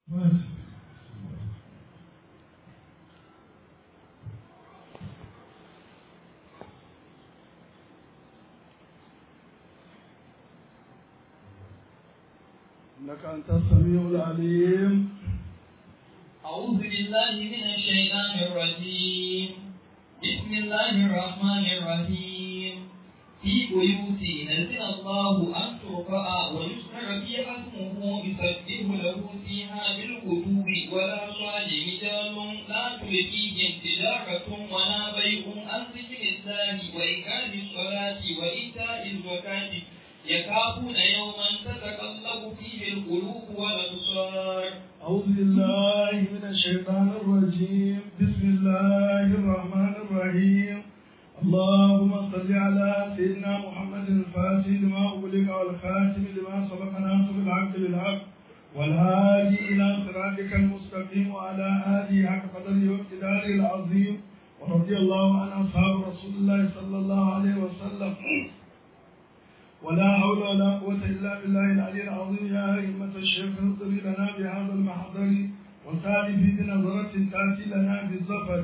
إنك أنت السميع العليم أعوذ بالله من الشيطان الرجيم بسم الله الرحمن الرحيم في بيوت نزل الله أن ترفع ويذكر فيها اسمه يسبح له فيها بالغدو ولا صال رجال لا تلقيهم تجارة ولا بيع عن ذكر الله وإقام الصلاة وإيتاء الزكاة يخافون يوما تتقلب فيه القلوب والأبصار أعوذ بالله من الشيطان الرجيم بسم الله الرحمن الرحيم اللهم صل على سيدنا محمد الفاتح لما أغلق والخاتم لما سبق ناصر الحق بالحق والهادي إلى صراطك المستقيم وعلى آله حق قدره واقتداره العظيم ورضي الله عن أصحاب رسول الله صلى الله عليه وسلم ولا حول ولا قوة إلا بالله العلي العظيم يا أئمة الشيخ انظري لنا بهذا المحضر وساري في بنظرة تأتي لنا بالظفر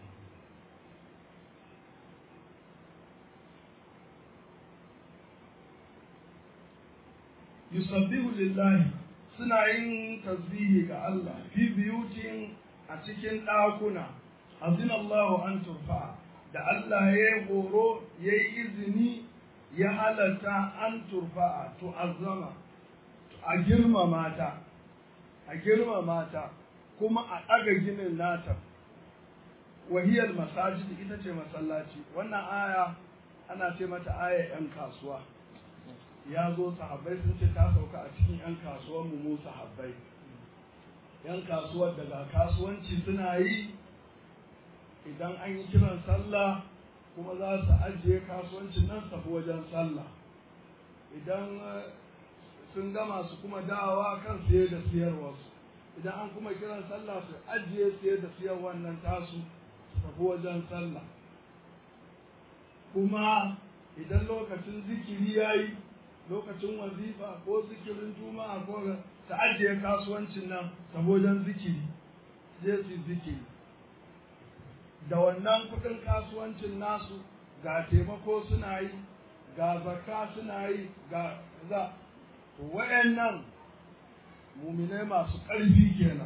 يسبح لله suna yin tasbihi ga Allah fi biyutin a cikin ɗakuna azinallahu an turfa da Allah ya yi horo ya yi izini ya halatta an turfa'a to azama a girmama ta a girmama ta kuma a ɗaga ginin nata wahiyar masajid ita ce masallaci wannan aya ana ce mata aya 'yan kasuwa ya zo sahabbai sun ce ta sauka a cikin 'yan kasuwar mu sahabbai 'yan kasuwar daga kasuwanci suna yi idan an yi kiran sallah kuma za su ajiye kasuwancin nan tafi wajen sallah idan sun gama su kuma dawa kan siye da siyarwarsu idan an kuma kiran sallah su ajiye siye da siyarwar nan tasu tafi wajen sallah kuma idan lokacin zikiri ya yi lokacin wazifa ko zikirin juma'a ko su ajiye kasuwancin nan tafi wajen zikiri je su zikiri da wannan kudin kasuwancin nasu ga taimako suna yi ga zakka suna yi ga za wayannan muminai masu ƙarfi kenan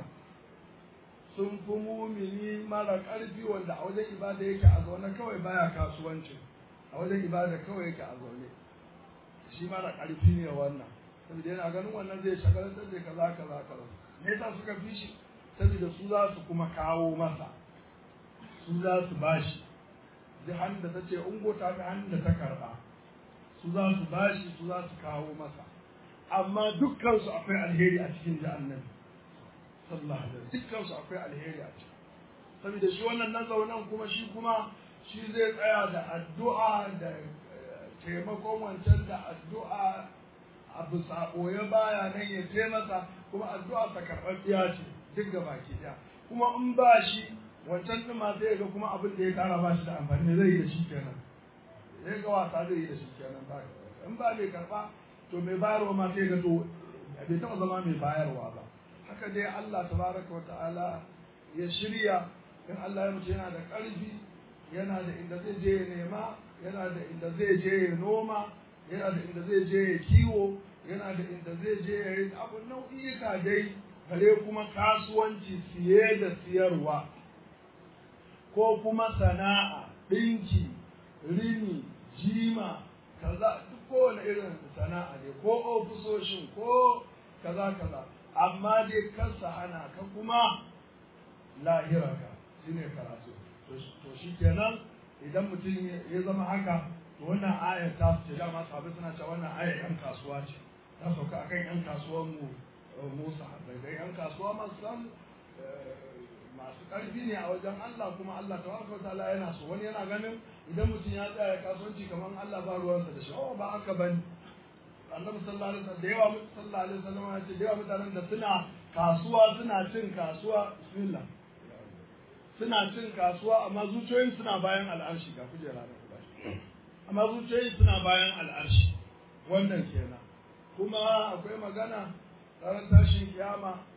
sun fi mumini mara ƙarfi wanda a wajen ibada yake a zaune kawai baya kasuwanci a wajen ibada kawai yake a zaune shi mara ƙarfi ne wannan saboda yana ganin wannan zai shagalantar da kaza kaza kaza me yasa suka fi shi saboda su za su kuma kawo masa su za su bashi duk hannun da ta ce ungo ta fi hannun da ta karɓa su za su bashi su za su kawo masa amma dukkansu akwai alheri a cikin ji annabi sallallahu alaihi wasallam dukkansu akwai alheri a ciki saboda shi wannan na zaunan kuma shi kuma shi zai tsaya da addu'a da taimakon wancan da addu'a abu sabo ya baya nan ya taimaka kuma addu'a ta karɓar ce duk da baki ɗaya kuma in ba shi wancan ɗin ma zai ga kuma abin da ya kara ba shi da amfani zai yi da shi kenan zai ga wasa zai yi da shi kenan ba in ba mai karɓa to mai bayarwa ma sai ga to bai taɓa zama mai bayarwa ba haka dai Allah tabaraka wa ta'ala ya shirya in Allah ya mutu yana da ƙarfi yana da inda zai je ya nema yana da inda zai je ya noma yana da inda zai je ya kiwo yana da inda zai je ya yi abu nau'ika dai bare kuma kasuwanci siye da siyarwa ko kuma sana'a ɗinki rini jima kaza duk kowane irin sana'a ne ko ofisoshin ko kaza kaza amma dai kansa hana ka kuma lahirarka shine karatu to shi kenan idan mutum ya zama haka to wannan ayar ta ce dama sahabbai suna cewa wannan ayar yan kasuwa ce ta sauka akan yan kasuwan mu Musa da yan kasuwa masu san masu ƙarfi ne a wajen Allah kuma Allah tabaraka wa ta'ala yana so wani yana ganin idan mutum ya tsaya kasuwanci kamar Allah ba ruwansa da shi oh ba haka bane Annabi sallallahu alaihi wasallam da yawa sallallahu alaihi wasallam ya ce da yawa mutanen da suna kasuwa suna cin kasuwa bismillah suna cin kasuwa amma zuciyoyin suna bayan al'arshi ga kujera da kuɗa amma zuciyoyin suna bayan al'arshi wannan kenan kuma akwai magana ranar tashin kiyama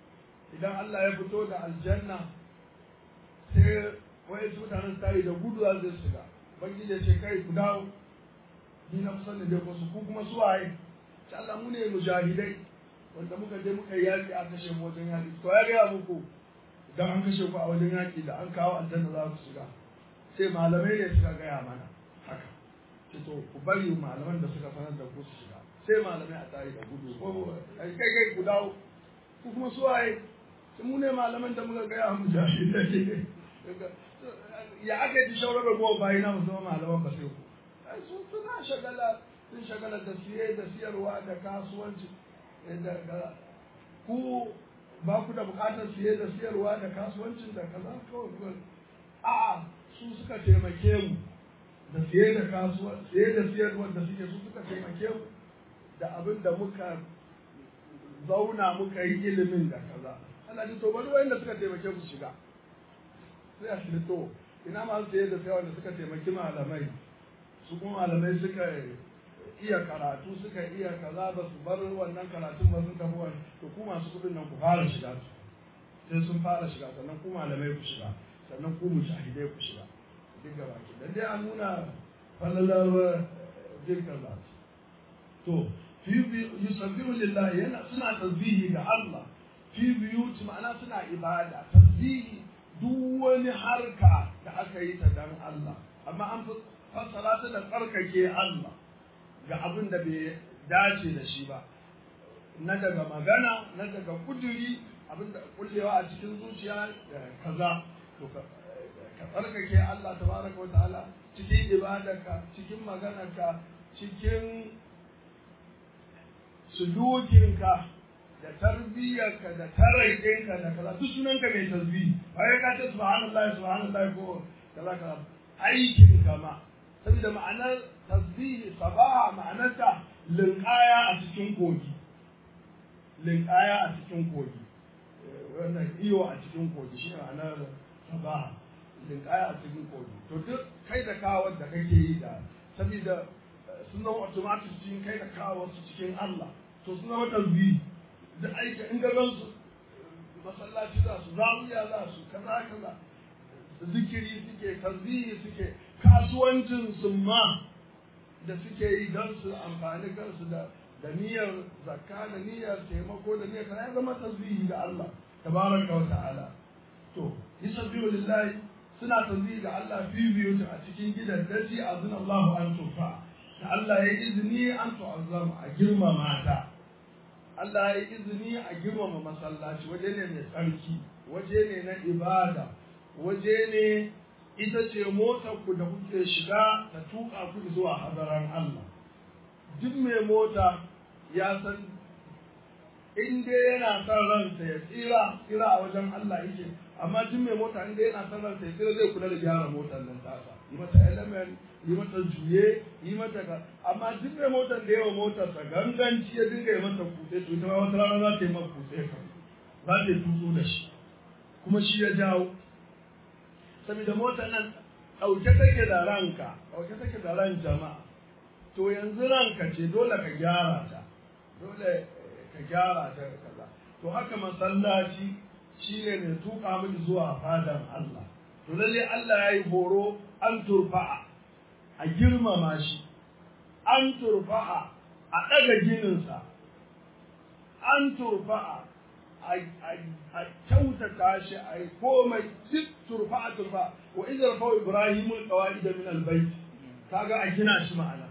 idan Allah ya fito da aljanna sai wai su mutanen tari da gudu za su shiga bangiji ya ce kai ku dawo ni na kusan da dai ku ku kuma su waye ce Allah mu ne mujahidai wanda muka je muka yi yaƙi a kashe mu wajen yaƙi to ya gaya muku idan an kashe ku a wajen yaƙi da an kawo aljanna za ku shiga sai malamai ne suka gaya mana haka ce to ku bari malaman da suka sanar da ku su shiga sai malamai a tsayi da gudu ko kai kai ku dawo ku kuma su waye mu ne malaman da muka gaya mu jahilai ya aka yi shaurar da gowa bayi na musamman malaman ba sai ku sun suna shagala sun shagala da siye da siyarwa da kasuwanci da ku ba ku da bukatar siye da siyarwa da kasuwancin da kaza kawai a su suka taimake mu da siye da kasuwa siye da siyarwa da suke su suka taimake mu da abin da muka zauna muka yi ilimin da kaza Allah ji to bari wayanda suka taimake mu shiga sai a shi to ina masu siye da siyarwa da suka taimaki malamai su kuma malamai suka iya karatu suka iya kaza ba su bar wannan karatun ba sun tafi wani to ku masu kudin nan ku fara shiga su sai sun fara shiga sannan ku malamai ku shiga sannan ku mujahidai ku shiga duk gaba ki dan dai an nuna falalar jin kaza to fi yusabbihu lillahi yana suna tasbihi ga Allah fi biyuti ma'ana suna ibada tasbihi duk wani harka da aka yi ta dan Allah amma an fassara ta da tsarkake Allah ga abin da bai dace da shi ba na daga magana na daga kuduri abin da kullewa a cikin zuciya kaza to ka tsarkake Allah tabaraka wata'ala cikin ibadarka cikin maganarka cikin sulukinka da tarbiyyarka da taraikinka da kaza duk sunanka mai tasbih bayan ka ce subhanallahi subhanallahi ko kaza kaza aikin kama saboda ma'anar tasbihi sabaha ma'anarta linkaya a cikin kogi linkaya a cikin kogi wannan iyo a cikin kogi shi ma'anar sabaha linkaya a cikin kogi to duk kai da kawar da kake yi da saboda sun zama automatic cikin kai da kawar su cikin Allah to sun zama tasbihi duk aiki in ga su masallaci za su zawiya za su kaza kaza zikiri suke tasbihi suke kasuwancin su ma da suke yi don su amfani kansu da da niyyar zakka da niyyar taimako da niyyar kana ya zama tasbihi ga Allah tabaraka wa ta'ala to yusabbihu lillahi suna tasbihi ga Allah fi biyu a cikin gidan daji azna Allah an tufa da Allah ya izini an tu'azzama a girmama ta Allah ya izini a girmama masallaci waje ne mai tsarki waje ne na ibada waje ne ita ce motar ku da kuke shiga ta tuka ku zuwa hadaran Allah duk mai mota ya san in dai yana son ransa ya tsira tsira a wajen Allah yake amma duk mai mota in dai yana son ransa ya tsira zai kula da gyara motar nan tasa yi mata element yi mata juye yi mata ka amma duk mai motar da yawa motarsa ganganci ya dinga yi mata kutse to ita ma wata rana za ta yi mata kutse kan za ta yi tutsu da shi kuma shi ya jawo saboda motar nan ɗauke take da ranka ɗauke take da ran jama'a to yanzu ranka ce dole ka gyara ta dole ka gyara ta kaza to haka masallaci shine mai tuka miki zuwa fadan Allah to lalle Allah ya yi horo an turfa'a a girmama shi an turfa'a a ɗaga gininsa an turfa'a a kyautata shi a yi komai duk turfa'a turfa'a wa idza fa ibrahimu alqawaid min albayt kaga a gina shi ma'ana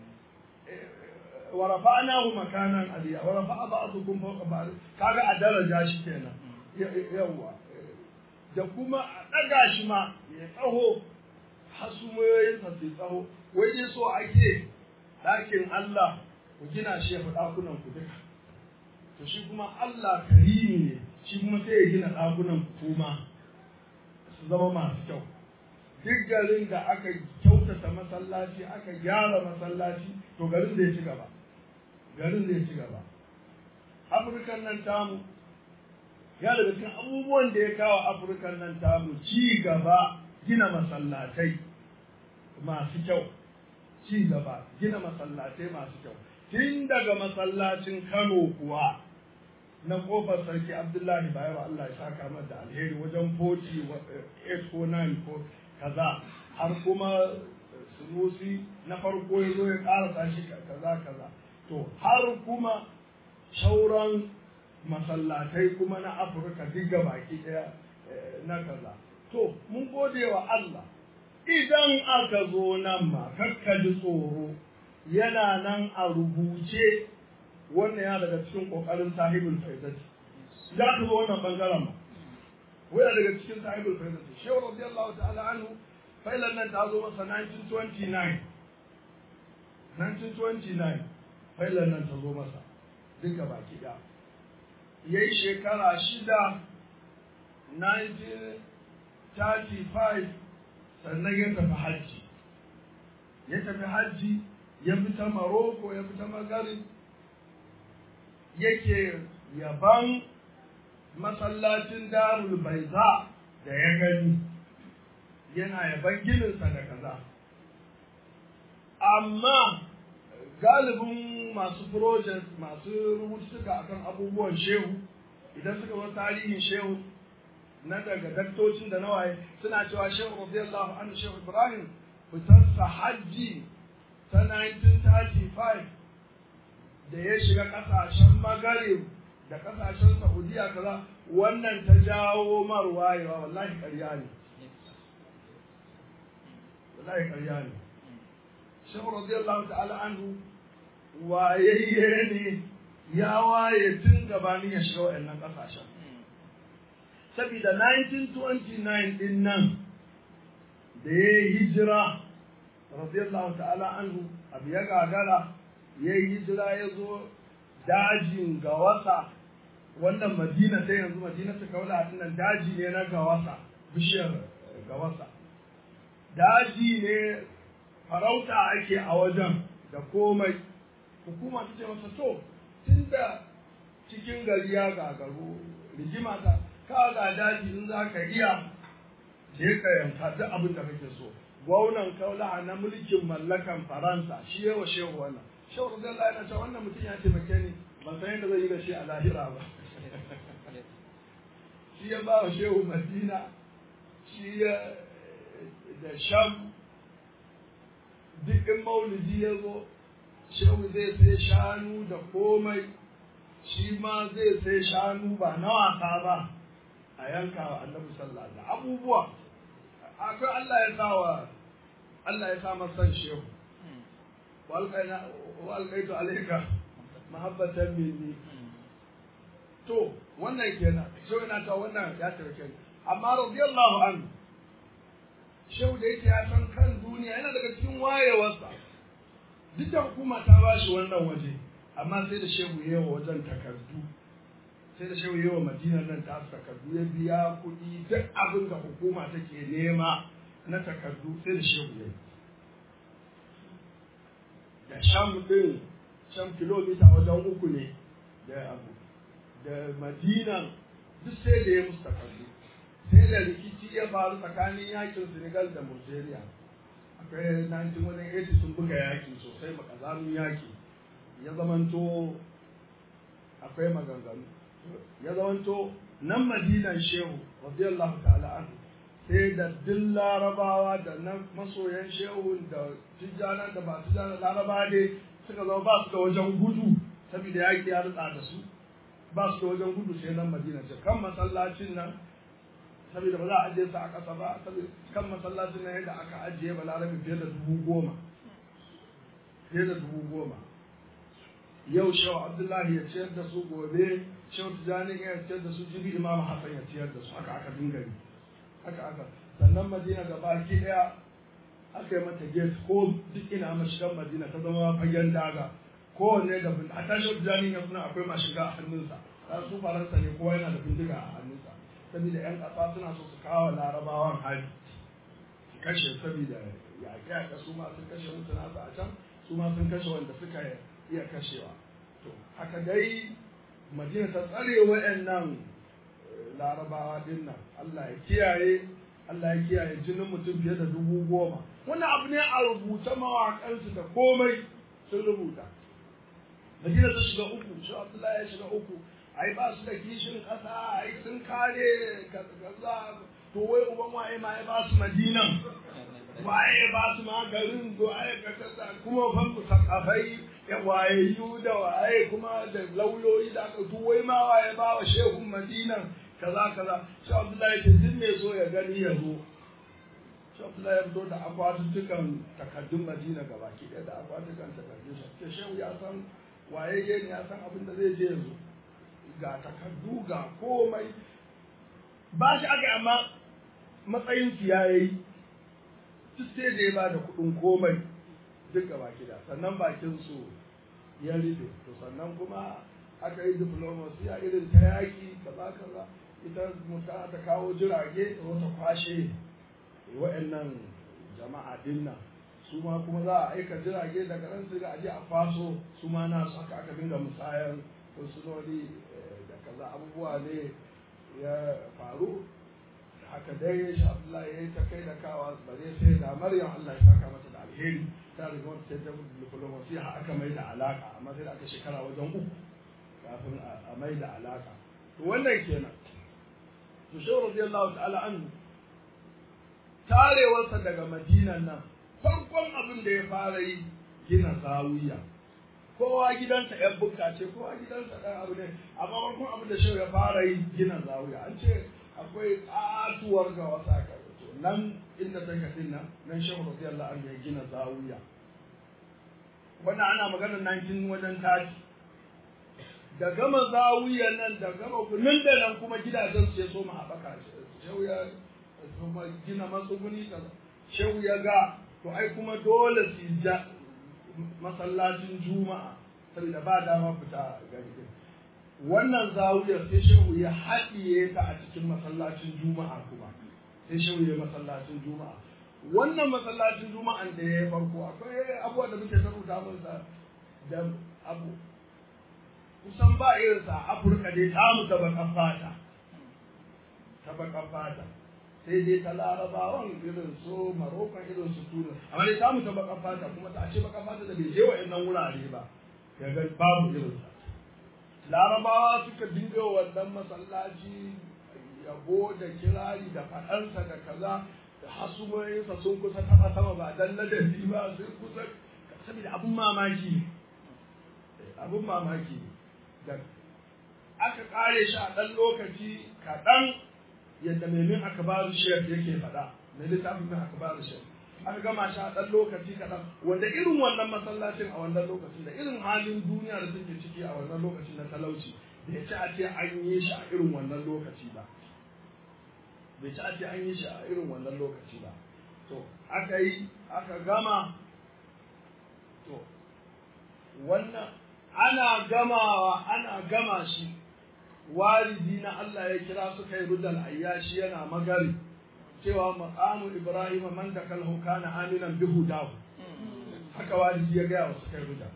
wa rafa'nahu makanan aliya wa rafa'a ba'dukum fawqa ba'd kaga a daraja shi kenan yawa da kuma a daga shi ma ya tsaho hasumoyin sa su tsaho wai dai so ake dakin Allah ku gina shi ya fi dakunan ku duka to shi kuma Allah karimi ne shi kuma sai ya gina dakunan ku kuma su zama masu kyau duk garin da aka kyautata masallaci aka gyara masallaci to garin zai ci gaba garin zai ci gaba afirkan nan tamu ya daga cikin abubuwan da ya kawo afirkan nan tamu ci gaba gina masallatai masu kyau ci gaba gina masallatai masu kyau tun daga masallacin kano kuwa na kofar sarki abdullahi bayero allah ya saka mata da alheri wajen 48 ko 9 ko kaza har kuma sunusi na farko ya zo ya karasa shi kaza kaza to har kuma shauran masallatai kuma na afirka duk baki daya na kaza to mun gode wa allah idan aka zo nan ma kakka ji tsoro yana nan a rubuce wannan ya daga cikin kokarin sahibul faidati za ka zo wannan bangaren ma waya daga cikin sahibul faidati shehu radiyallahu ta'ala anhu failan nan ta zo masa 1929 1929 failan nan ta zo masa duka baki da yayi shekara shida 1935 sannan ya tafi hajji ya tafi hajji ya fita maroko ya fita magarib yake yaban masallacin darul baiza da ya gani yana yaban gininsa da kaza amma galibin masu project masu rubutuka akan abubuwan shehu idan suka zo tarihin shehu na daga daktocin da nawaye suna cewa shehu radiyallahu anhu shehu ibrahim fitarsa hajji ta 1935 da ya shiga kasashen magarib da kasashen saudiya kaza wannan ta jawo marwayewa wallahi ƙarya ne wallahi ƙarya ne shehu radiyallahu ta'ala anhu wayayye ne ya waye tun gabanin ya shiga wa'annan kasashen saboda 1929 din nan da ya yi hijira radiyallahu ta'ala anhu abu ya gagara ya yi hijira ya zo dajin gawasa wannan madina ta yanzu madina ta kaula nan daji ne na gawasa bishiyar gawasa daji ne farauta ake a wajen da komai hukuma ta ce masa to tun da cikin gari ya gagaru rigima ta ka ga daji in za ka iya je ka yanka duk abin da kake so gwamnan kaula na mulkin mallakan faransa shi yawa shehu wannan shehu radiyallahu yana cewa wannan mutum ya taimake ni ban san yadda zai yi da shi a lahira ba shi ya ba wa shehu madina shi ya da sham duk in maulidi ya zo shehu zai sai shanu da komai shi ma zai sai shanu ba na wasa ba a yanka wa annabi sallallahu alaihi abubuwa akwai Allah ya sa wa Allah ya sa masa shehu wa alqaitu alayka mahabbatan minni to wannan kenan shehu yana ta wannan ya tarke amma radiyallahu anhu shehu da yake ya san kan duniya yana daga cikin wayewarsa duk da hukuma ta ba shi wannan waje amma sai da shehu ya yawa wajen takardu sai da shehu yawa madinar nan ta takardu ya biya kuɗi duk abin da hukuma take nema na takardu sai da shehu ya yi da sham ɗin sham kilomita wajen uku ne da abu da madinan duk sai da ya musu takardu sai da rikici ya faru tsakanin yakin senegal da Nigeria. akwai 1980 sun buga yaki sosai makazamin yaki ya zamanto akwai maganganu ya zamanto nan madinan shehu radiyallahu ta'ala anhu sai da duk larabawa da na masoyan shehu da tijjana da ba tijjana larabawa ne suka zama ba su da wajen gudu saboda yaki ya rutsa da su ba su da wajen gudu sai nan madina ce kan masallacin nan saboda ba za a ajiye su a ƙasa ba kan masallacin nan yadda aka ajiye balarabe fiye da dubu goma fiye da dubu goma yau shehu abdullahi ya ciyar da su gobe shehu tijjani ya ciyar da su jibi imam hassan ya ciyar da su haka aka dinga yi haka aka sannan madina gaba ki daya aka yi mata gate ko duk ina mashigan madina ta zama fagen daga kowanne da bin a tashi tijjani ya suna akwai mashiga a hannunsa su faransa ne kowa yana da bindiga a hannunsa saboda 'yan ƙasa suna so su kawo larabawan hali su kashe saboda yaƙe yaƙe su ma sun kashe mutu nasu a can su ma sun kashe wanda suka iya kashewa to haka dai madina ta tsare wa'annan larabawa din nan Allah ya kiyaye Allah ya kiyaye jinin mutum fiye da dubu goma wannan abu ne a rubuta mawaƙansu da komai sun rubuta madina ta shiga uku shi abdullahi ya shiga uku ai ba su da kishin ƙasa ai sun kare kaza to wai uban waye ma ya ba su madinan waye ba su ma garin waye ka kaza kuma fan ku sakafai ya wayayyu da waye kuma da lauyoyi da aka to wai ma waye ba wa shehun madinan kaza kaza shi Abdullahi ce duk mai so ya gani ya zo shi Abdullahi ya fito da akwatutukan takaddun Madina gaba ki da akwatukan takaddun shi ke shehu ya san waye ne ya san abin da zai je yanzu ga takaddu ga komai ba shi aka amma matsayin su ya yi duk sai da ya ba da kuɗin komai duk gaba da sannan bakin su ya rufe to sannan kuma aka yi diplomasiya irin ta yaƙi kaza kaza ita muta ta kawo jirage ta wata kwashe wa'annan jama'a dinnan su ma kuma za a aika jirage daga nan su ga aje a faso su ma na su haka aka dinga musayar sunoni da kaza abubuwa ne ya faru haka dai shi Abdullahi ya yi ta kai da kawa bare sai da Maryam Allah ya saka mata da alheri ta riga wata ta diplomasi har aka mai da alaka amma sai da aka shekara wajen uku kafin a mai da alaka to wannan kenan to shi radiyallahu ta'ala anhu tarewarsa daga madinan nan farkon abin da ya fara yi gina zawiya kowa gidansa yan bukka ce kowa gidansa ɗan abu ne amma farkon abin da shehu ya fara yi gina zawiya an ce akwai katuwar ga wasa to nan inda ta kasin nan nan shehu radiyallahu anhu ya gina zawiya wannan ana maganar 19 wajen tashi da gama zawiyan nan da gama nan da nan kuma gidajen su ya so mu haɓaka shehu ya kuma gina matsuguni kaza shehu ya ga to ai kuma dole su ja masallacin juma'a saboda ba dama fita gari wannan zawiyar sai shehu ya haɗiye ta a cikin masallacin juma'a kuma sai shehu ya masallacin juma'a wannan masallacin juma'an da ya farko akwai abubuwa da muke rubuta masa da abu kusan ba irinsa a afirka dai tamu ta bakan fata ta bakan fata sai dai ta larabawan irin su marokon irin su tunis amma dai samu ta baka fata kuma ta ce baka fata da bai je wa'annan wurare ba ya ga babu irin sa larabawa suka dinga wannan masallaci yabo da kirari da faɗansa da kaza da hasumoyinsa sun kusa taɓa sama ba dan ladabi ba sun kusa saboda abun mamaki abun mamaki da aka kare shi a ɗan lokaci kaɗan yadda mai min akabaru shek yake faɗa mai littafin min akabaru shek aka gama shi a ɗan lokaci kaɗan wanda irin wannan masallacin a wannan lokacin da irin halin duniya da suke ciki a wannan lokacin na talauci bai ci a ce an yi shi a irin wannan lokaci ba bai ci a ce an yi shi a irin wannan lokaci ba to aka yi aka gama to wannan ana gamawa ana gama shi walidi na Allah ya kira su kai rudal ayyashi yana magari cewa maqamu ibrahim man da kalhu kana aminan bi hudahu haka walidi ya ga wasu kai rudal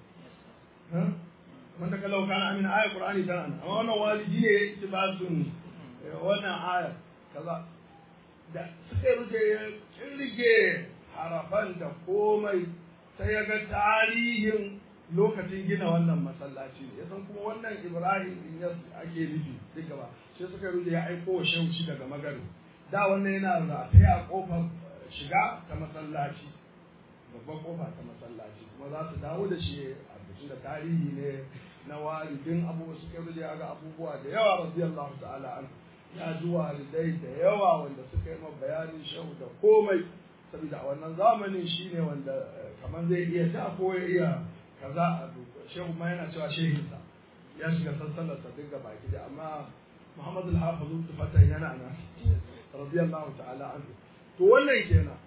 man da kalhu kana aminan ayat qur'ani tana amma wannan walidi ne ya ittibasun wannan aya kaza da suka ruje ya kirge harafan da komai sai ya ga tarihin lokacin gina wannan masallaci ya san kuma wannan ibrahim din ya ake nufi duka ba sai suka ruje ya aiko wa shehu shi daga magari da wannan yana rataye a kofar shiga ta masallaci babban kofa ta masallaci kuma za su dawo da shi a bikin da tarihi ne na walidin abubuwa suka ruje ya ga abubuwa da yawa radiyallahu ta'ala an ya ji walidai da yawa wanda suka yi ma bayanin shehu da komai saboda a wannan zamanin shine wanda kamar zai iya ta ko ya iya kaza a shehu ma yana cewa shehinsa ya shiga sassalarsa duk ga baki da amma Muhammad al-Hafiz tufatan yana nan radiyallahu ta'ala anhu to wannan kenan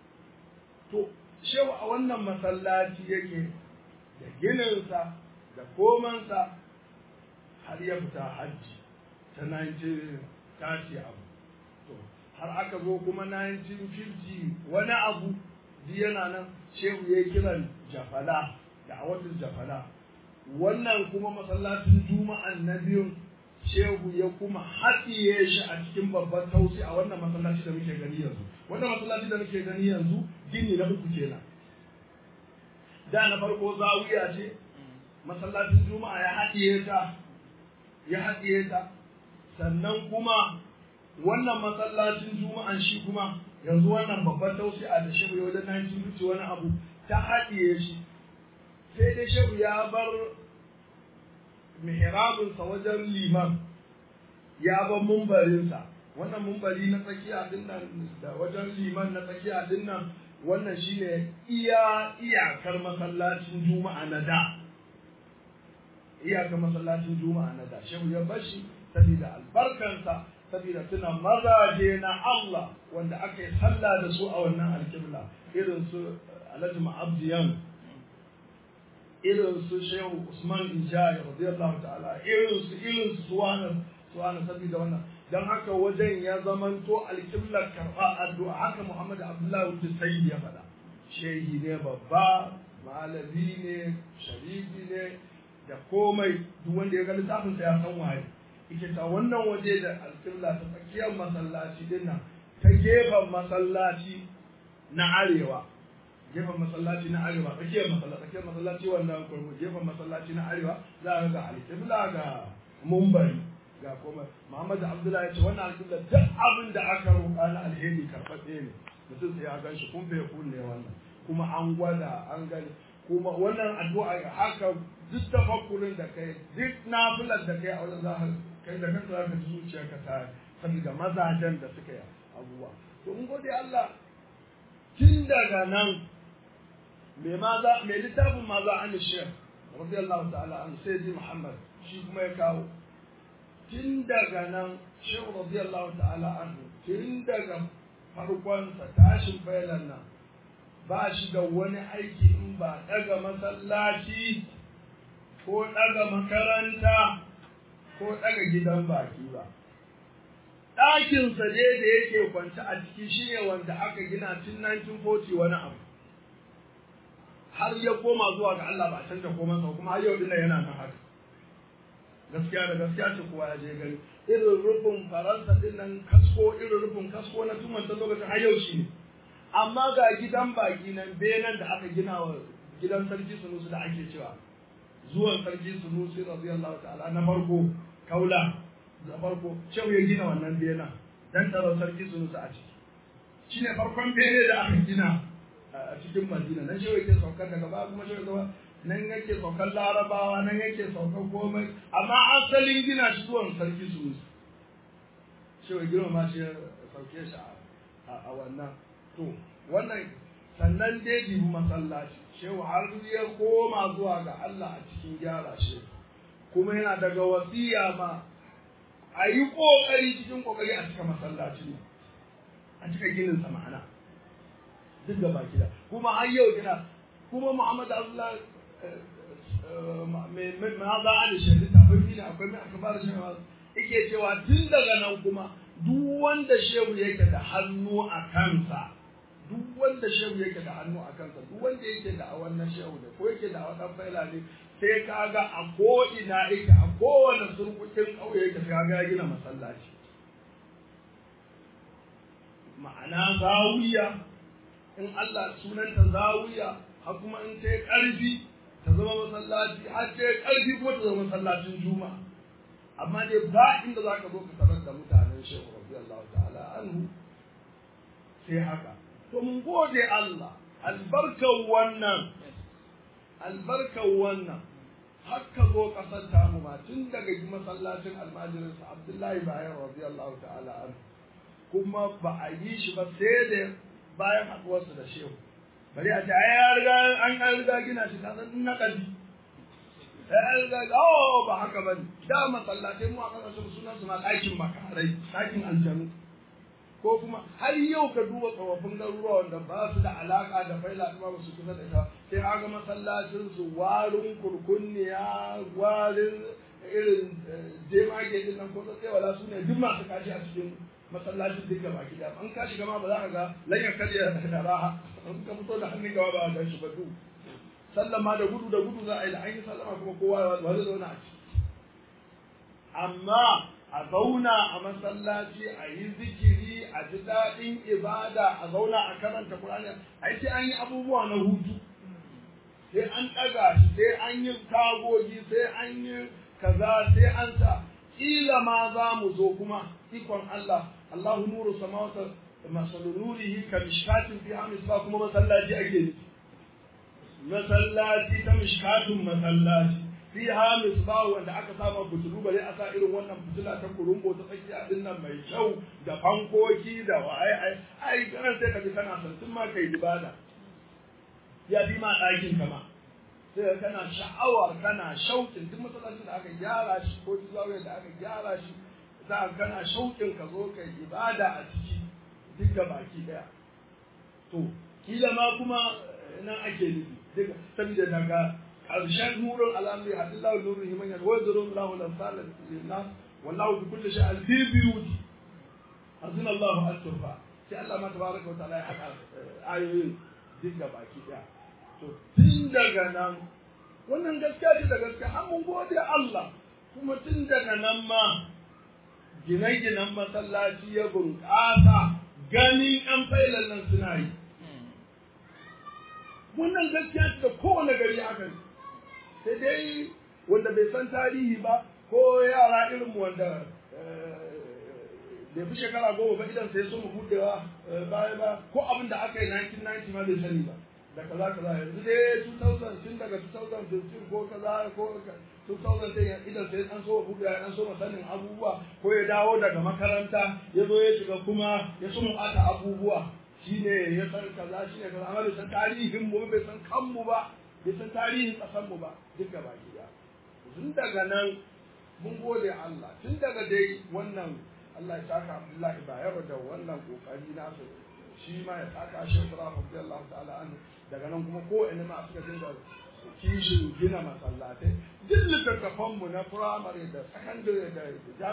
to shehu a wannan masallaci yake da gininsa da komansa har ya fita hajji ta 1930 abu to har aka zo kuma 1950 wani abu yana nan shehu ya kiran jafala da awadin jafala wannan kuma masallacin juma'an na biyun shehu ya kuma haɗiye shi a cikin babban tausi a wannan masallaci da muke gani yanzu wannan masallaci da muke gani yanzu gini na uku kenan da na farko zawiya ce masallacin juma'a ya haɗiye ta ya haɗiye ta sannan kuma wannan masallacin juma'an shi kuma yanzu wannan babban tausi'a da shehu ya wajen 1950 wani abu ta haɗiye shi sai dai shehu ya bar mihrabinsa wajen liman ya bar mumbarinsa wannan mumbari na tsakiya din nan da wajen liman na tsakiya din nan wannan shine iya iyakar masallacin juma'a na da iyakar masallacin juma'a na da shehu ya bashi saboda albarkansa saboda tuna mazaje na Allah wanda aka yi sallah da su a wannan alƙibla irin su Alhaji Ma'abdiyan irin su Shehu Usman Injaya radiyallahu ta'ala irin su irin su suwana suwana saboda wannan dan haka wajen ya zamanto alƙiblar karɓa addu'a haka Muhammad Abdullahi Sayyid ya faɗa shehi ne babba malami ne sharifi ne da komai duk wanda ya ga littafin sa ya san waye yake ta wannan waje da alƙibla ta tsakiyar masallaci din nan ta gefen masallaci na arewa gefen masallaci na arewa tsakiyar masallaci tsakiyar masallaci wannan kurmu gefen masallaci na arewa za a ga alƙibla ga mumbari ga komai Muhammad Abdullahi ya ce wannan alƙibla duk abin da aka roƙa na alheri karɓaɗɗe ne mutum sai ya gan shi kun fa ne wannan kuma an gwada an gani kuma wannan addu'a haka duk tafakkurin da kai duk nafilar da kai a wajen zahar kai da kanka zaka ji zuciyarka ta saboda mazajen da suka yi abubuwa to mun gode Allah tun daga nan me maza me littafin maza an shekh radiyallahu ta'ala an sayyidi Muhammad shi kuma ya kawo tun daga nan shehu radiyallahu ta'ala an tun daga farkonsa tashin bayanan nan ba shi da wani aiki in ba daga masallaci ko daga makaranta ko daga gidan baki ba ɗakinsa ne da yake kwance a ciki shine wanda aka gina tun 1940 wani abu har ya koma zuwa ga Allah ba a canza komansa kuma har yau dinnan yana nan haka gaskiya da gaskiya ce kowa ya je gani irin rufin faransa din nan kasko irin rufin kasko na tuman ta lokacin har yau shi ne amma ga gidan baki nan benan da aka gina wa gidan sarki sunusi da ake cewa zuwan sarki sunusi radiyallahu ta'ala na farko kaula da farko shehu ya gina wannan benan dan tsaron sarki sunusi a ciki shine farkon bene da aka gina a cikin madina nan shehu yake saukar daga baya kuma shehu zama nan yake saukar larabawa nan yake saukar komai amma asalin gina shi zuwan sarki sunusi shehu girma ma shi sauke shi a wannan to wannan sannan dai jibi masallaci shehu har ya koma zuwa ga Allah a cikin gyara shi kuma yana daga wasiya ma a yi ƙoƙari cikin ƙoƙari a cika masallacin a cika ginin sa ma'ana duk da baki da kuma har yau gina kuma Muhammad Abdullah mai ma za a da shi tafin ne akwai mai akabar shi yake cewa tun daga nan kuma duk wanda shehu yake da hannu a kansa duk wanda shehu yake da hannu a kansa duk wanda yake da a wannan shehu ne ko yake da a wannan faila ne sai kaga a ko ina yake a kowane surkukin ƙauye yake sai kaga ya gina masallaci ma'ana zawiya in Allah sunanta zawiya har kuma in ta ƙarfi ta zama masallaci har ta ƙarfi kuma ta zama masallacin juma'a amma dai ba inda za ka zo ka tarar da mutanen shehu radiyallahu ta'ala anhu sai haka to mun gode Allah albarkar wannan albarkar wannan har ka zo kasar tamu ma tun daga masallacin almajirinsa Abdullahi bayan radiyallahu ta'ala anhu kuma ba a yi shi ba sai da bayan haɗuwarsa da shehu bari a ce ai ya riga an an riga gina shi kasan na kaji ai riga oh ba haka ba ne da masallatai mu a kasashen sunan su ma ɗakin makarai ɗakin aljanu ko kuma har yau ka duba tsofaffin garuruwa wanda ba su da alaka da faila kuma ba su kusa da ita sai aga masallacin su warin kurkunniya warin irin jemage din nan ko sai wala su ne duk masu kashi a cikin masallacin duka baki da an kashi gama ba za ka ga lanyar karya da raha an ka fito da hannun gaba ba a gan shi ba duk sallama da gudu da gudu za a yi da an yi sallama kuma kowa ba zai zauna a ciki amma a zauna a masallaci a yi zikiri a ji daɗin ibada a zauna a karanta Qur'ani ai sai an yi abubuwa na hutu sai an ɗaga shi sai an yi tagogi sai an yi kaza sai an sa kila ma za mu zo kuma ikon Allah Allahu nuru samawati masalu nurihi ka mishkatin fi hamis ba kuma masallaci ake nufi masallaci ta mishkatun masallaci fi hamis ba wanda aka sama fitilu bare a sa irin wannan fitila ta kurumbo ta tsakiya din nan mai kyau da fankoki da waye ai ai kana sai ka ji kana son tun ma kai ibada ya bi ma ɗakin kama sai kana sha'awar kana shauƙin duk masallacin da aka gyara shi ko duk zawiyar da aka gyara shi za kana shauƙin ka zo kai ibada a ciki duk da baki daya to kila ma kuma nan ake nufi duka saboda daga ƙarshen nurun al'amri hadillahu nurun himan yan wa zurun lahu lamsal linnas wallahu bi kulli shay'in fi biyuti azina Allahu an turfa sai Allah ma tabaraka wa ta'ala ya haɗa ayoyin duk da baki daya to tun daga nan wannan gaskiya ce da gaskiya an mun gode Allah kuma tun daga nan ma gine-ginen masallaci ya bunƙasa ganin ‘yan failan nan suna yi. Wannan gaskiya ce da kowane gari aka yi, sai dai wanda bai san tarihi ba ko yara irin wanda bai fi shekara goma ba idan sai sun budewa baya ba ko abin da aka yi 1990 ma bai sani ba. da kaza kaza yanzu dai 2000 tun daga 2015 ko kaza ko 2010 idan sai an so buɗe an so sanin abubuwa ko ya dawo daga makaranta ya zo ya shiga kuma ya so ata abubuwa shine ya san kaza shine kaza amma bai san tarihin mu bai san kanmu ba bai san tarihin kasan mu ba duka baki da tun daga nan mun gode Allah tun daga dai wannan Allah ya saka Abdullahi Bayero da wannan kokari nasu shi ma ya saka shi Ibrahim radiyallahu ta'ala anhu daga nan kuma ko ina ma suka dinga kishin gina masallatai duk littattafan mu na firamare da sakandare da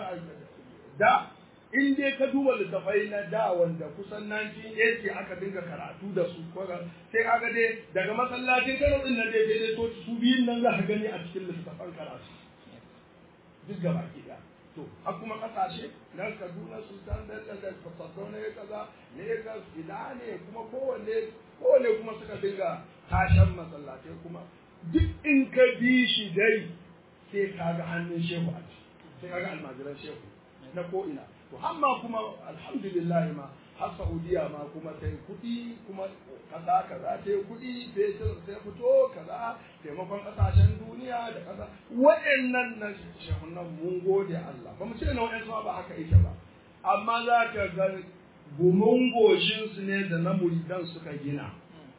da in dai ka duba littattafai na da wanda kusan 1980 aka dinga karatu da su ko sai kaga dai daga masallacin Kano din nan dai dai to su biyun nan za ka gani a cikin littattafan karatu duk gaba ki da to har kuma kasashe na Kaduna Sultan da da Saddauna ya kaza Lagos ina ne kuma kowanne kowanne kuma suka dinga tashan masallatai kuma duk in ka bi shi dai sai ka ga hannun shehu a ciki sai ka ga almajiran shehu na ko ina to amma kuma alhamdulillah ma har Saudiya ma kuma sai kuɗi kuma kasa kaza ta yi kuɗi fetur sai fito kaza taimakon ƙasashen duniya da ƙasa waɗannan na shehunan mun gode Allah ba mu ce na waɗansu ba haka ita ba amma za ka ga gumin goshinsu ne da na muridan suka gina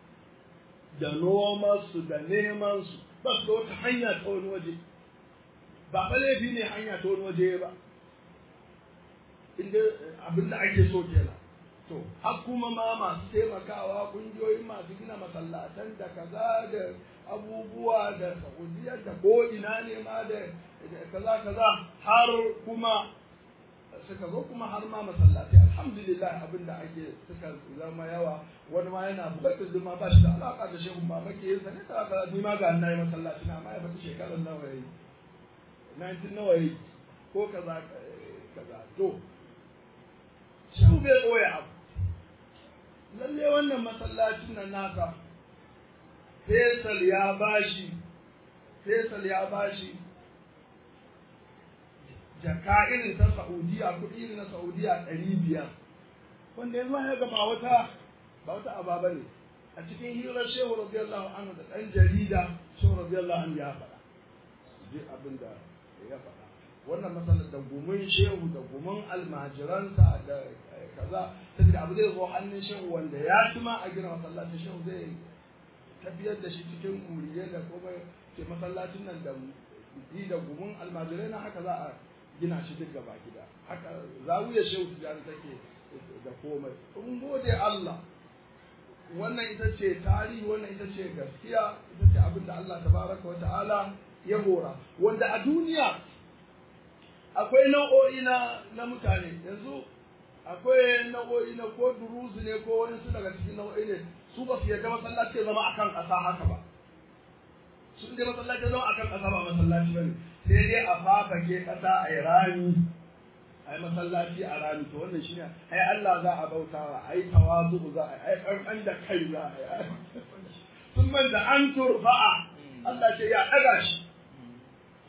da nomansu da nemansu ba su da wata hanya ta wani waje ba fa laifi ne hanya ta wani waje ba inda abin da ake so kenan to har kuma ma masu taimakawa kungiyoyin masu gina masallatan da kaza da abubuwa da saudiya da ko ina ne ma da kaza kaza har kuma suka zo kuma har ma masallatai alhamdulillah abin da ake suka zama yawa wani ma yana bukatar zuma ba shi da alaka da shehu ba make yin sa ne ta kaza ni ma ga na yi masallaci na ma ya fata shekarar nawa yayi 19 nawa yayi ko kaza kaza to shehu bai koya abu lalle wannan masallacin nan naka Faisal ya bashi Faisal ya bashi jaka irin ta Saudiya kuɗi irin na Saudiya ɗari biyar wanda yanzu ya ga ba wata ba wata aba bane a cikin hirar Shehu radiyallahu anhu da ɗan jarida Shehu radiyallahu anhu ya faɗa ji abin da ya faɗa wannan matsalar da gumin shehu da gumin almajiransa da kaza saboda abu zai zo hannun shehu wanda ya ci ma a gina masallacin shehu zai tafiyar da shi cikin muriyar da komai ke masallacin nan da yi da gumin almajirai na haka za a gina shi duk gaba gida haka zawiyar shehu tijjani take da komai in gode Allah wannan ita ce tarihi wannan ita ce gaskiya ita ce abin da Allah tabaraka wa ta'ala ya hora wanda a duniya akwai nau'o'i na na mutane yanzu akwai nau'o'i na ko duruzu ne ko wani su daga cikin nau'o'i ne su ba su yarda masallaci ya zama akan ƙasa haka ba sun dai masallaci ya zama akan ƙasa ba masallaci bane sai dai a fafake ƙasa a yi rami a yi masallaci a rami to wannan shine ai Allah za a bautawa ai tawazu za a ai ƙarƙan da kai za a yi sun man da an turfa'a Allah ce ya ɗaga shi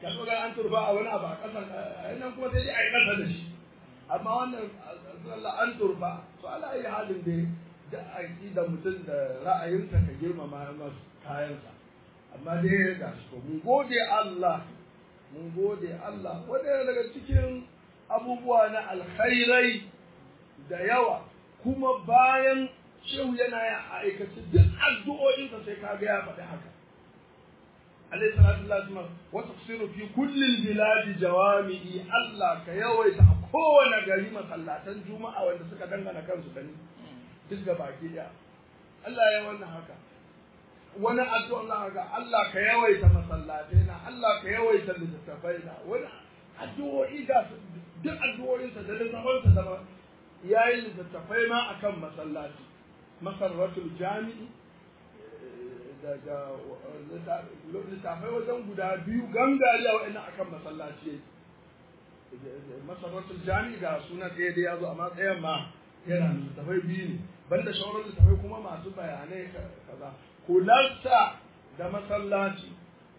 ka zo ga an turfa a wani abu a ƙasan nan kuma sai dai a yi ƙasa da shi amma wannan sallah an turfa to ala yi halin da da aƙida mutum da ra'ayinsa ka girmama masa kayansa amma dai ga shi mun gode Allah mun gode Allah wanda daga cikin abubuwa na alkhairai da yawa kuma bayan shehu yana ya aikace duk addu'o'insa sai kaga ya faɗi haka alayhi salatu wasallam wa tafsiru fi kulli biladi jawami'i Allah ka yawaita a kowane gari masallatan juma'a wanda suka dangana kansu da ni duk ga baki daya Allah ya wannan haka wani addu'a Allah ga Allah ka yawaita masallatai na Allah ka yawaita littattafai na wani addu'o'i ga duk addu'o'insa da littattafansa da yayi littattafai ma akan masallaci masarratul jami'i daga littattafai wajen guda biyu gangariya wa'annan akan masallaci masarratul jami'i ga suna ɗaya da ya zo amma tsayan ma yana littattafai biyu ne banda shawarar littattafai kuma masu bayanai kaza kularsa da masallaci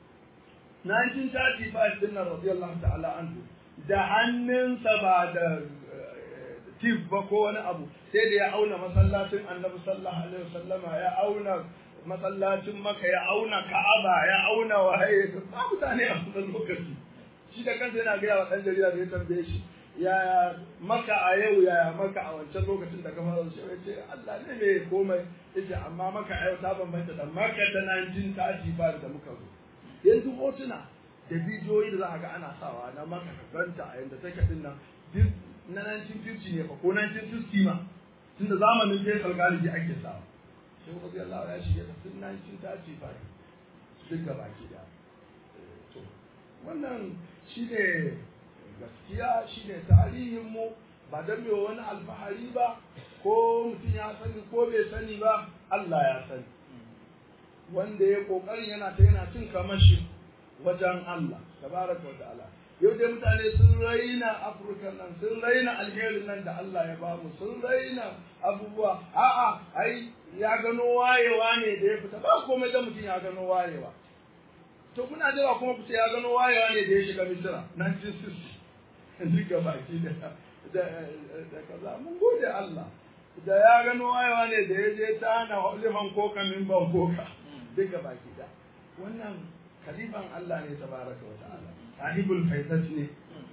1935 din nan radiyallahu ta'ala anhu da hannunsa ba da tif ba ko wani abu sai da ya auna masallacin annabi sallallahu alaihi wasallama ya auna masallacin maka ya auna ka'aba ya auna wahaye ba mutane a wannan lokaci shi da kansa yana gaya wa ɗan jarida da ya tambaye shi yaya maka a yau yaya maka a wancan lokacin da kamar shi ya ce Allah ne mai komai yace amma maka a yau ta bambanta da maka ta 1935 da muka zo yanzu hotuna da bidiyoyi da za a ga ana sawa na maka kanta a yanda take din nan duk na 1950 ne fa ko 1960 ma tunda zamanin Faisal Galibi ake sawa sai Rabbi Allah ya shige ta tun 1935 duk gaba ki da to wannan shi ne gaskiya shi ne tarihinmu ba don mai wani alfahari ba ko mutum ya sani ko bai sani ba Allah ya sani wanda ya kokarin yana ta yana cin kamashi wajen Allah tabaraka wa ta'ala yau dai mutane sun raina afirka nan sun raina alherin nan da Allah ya bamu sun raina abubuwa a'a ai ya gano wayewa ne da ya fita ba komai da mutum ya gano wayewa to kuna jira kuma ku ce ya gano wayewa ne da ya shiga misira 1960 duka baki da da kaza mun gode Allah da ya gano wayewa ne da ya je ta hana liman koka min ban koka duka baki da wannan kalifan Allah ne tabaraka wa ta'ala sahibul faizat ne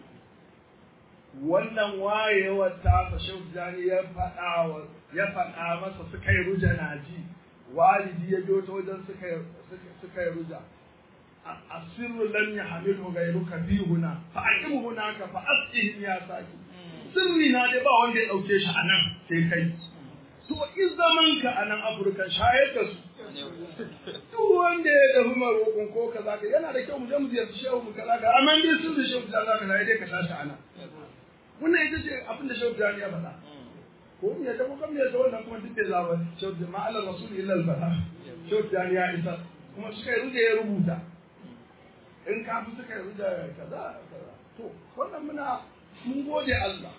wannan wayewar ta fa shaujani ya faɗa ya faɗa masa suka yi ruja naji walidi ya biyo ta wajen suka yi ruja asirru lam yahmilu ghayruka fi huna fa aqim hunaka fa asqihim ya saki sirri na dai ba wanda ya dauke shi anan sai kai to in zaman ka anan afirka shayar da su duk wanda ya dafi marokon ko kaza ka yana da kyau mu je mu ziyarci shehu mu kaza ka amma dai sun da shehu da zaka dai ka tashi anan wannan ita ce abin da shehu ya faɗa ko mu yadda ko kan yadda wannan kuma duk da zaba shehu da ma'alar rasul illa al-bala shehu ya isa kuma suka yi ya rubuta in ka fi suka yi da kaza kaza to wannan muna mun gode Allah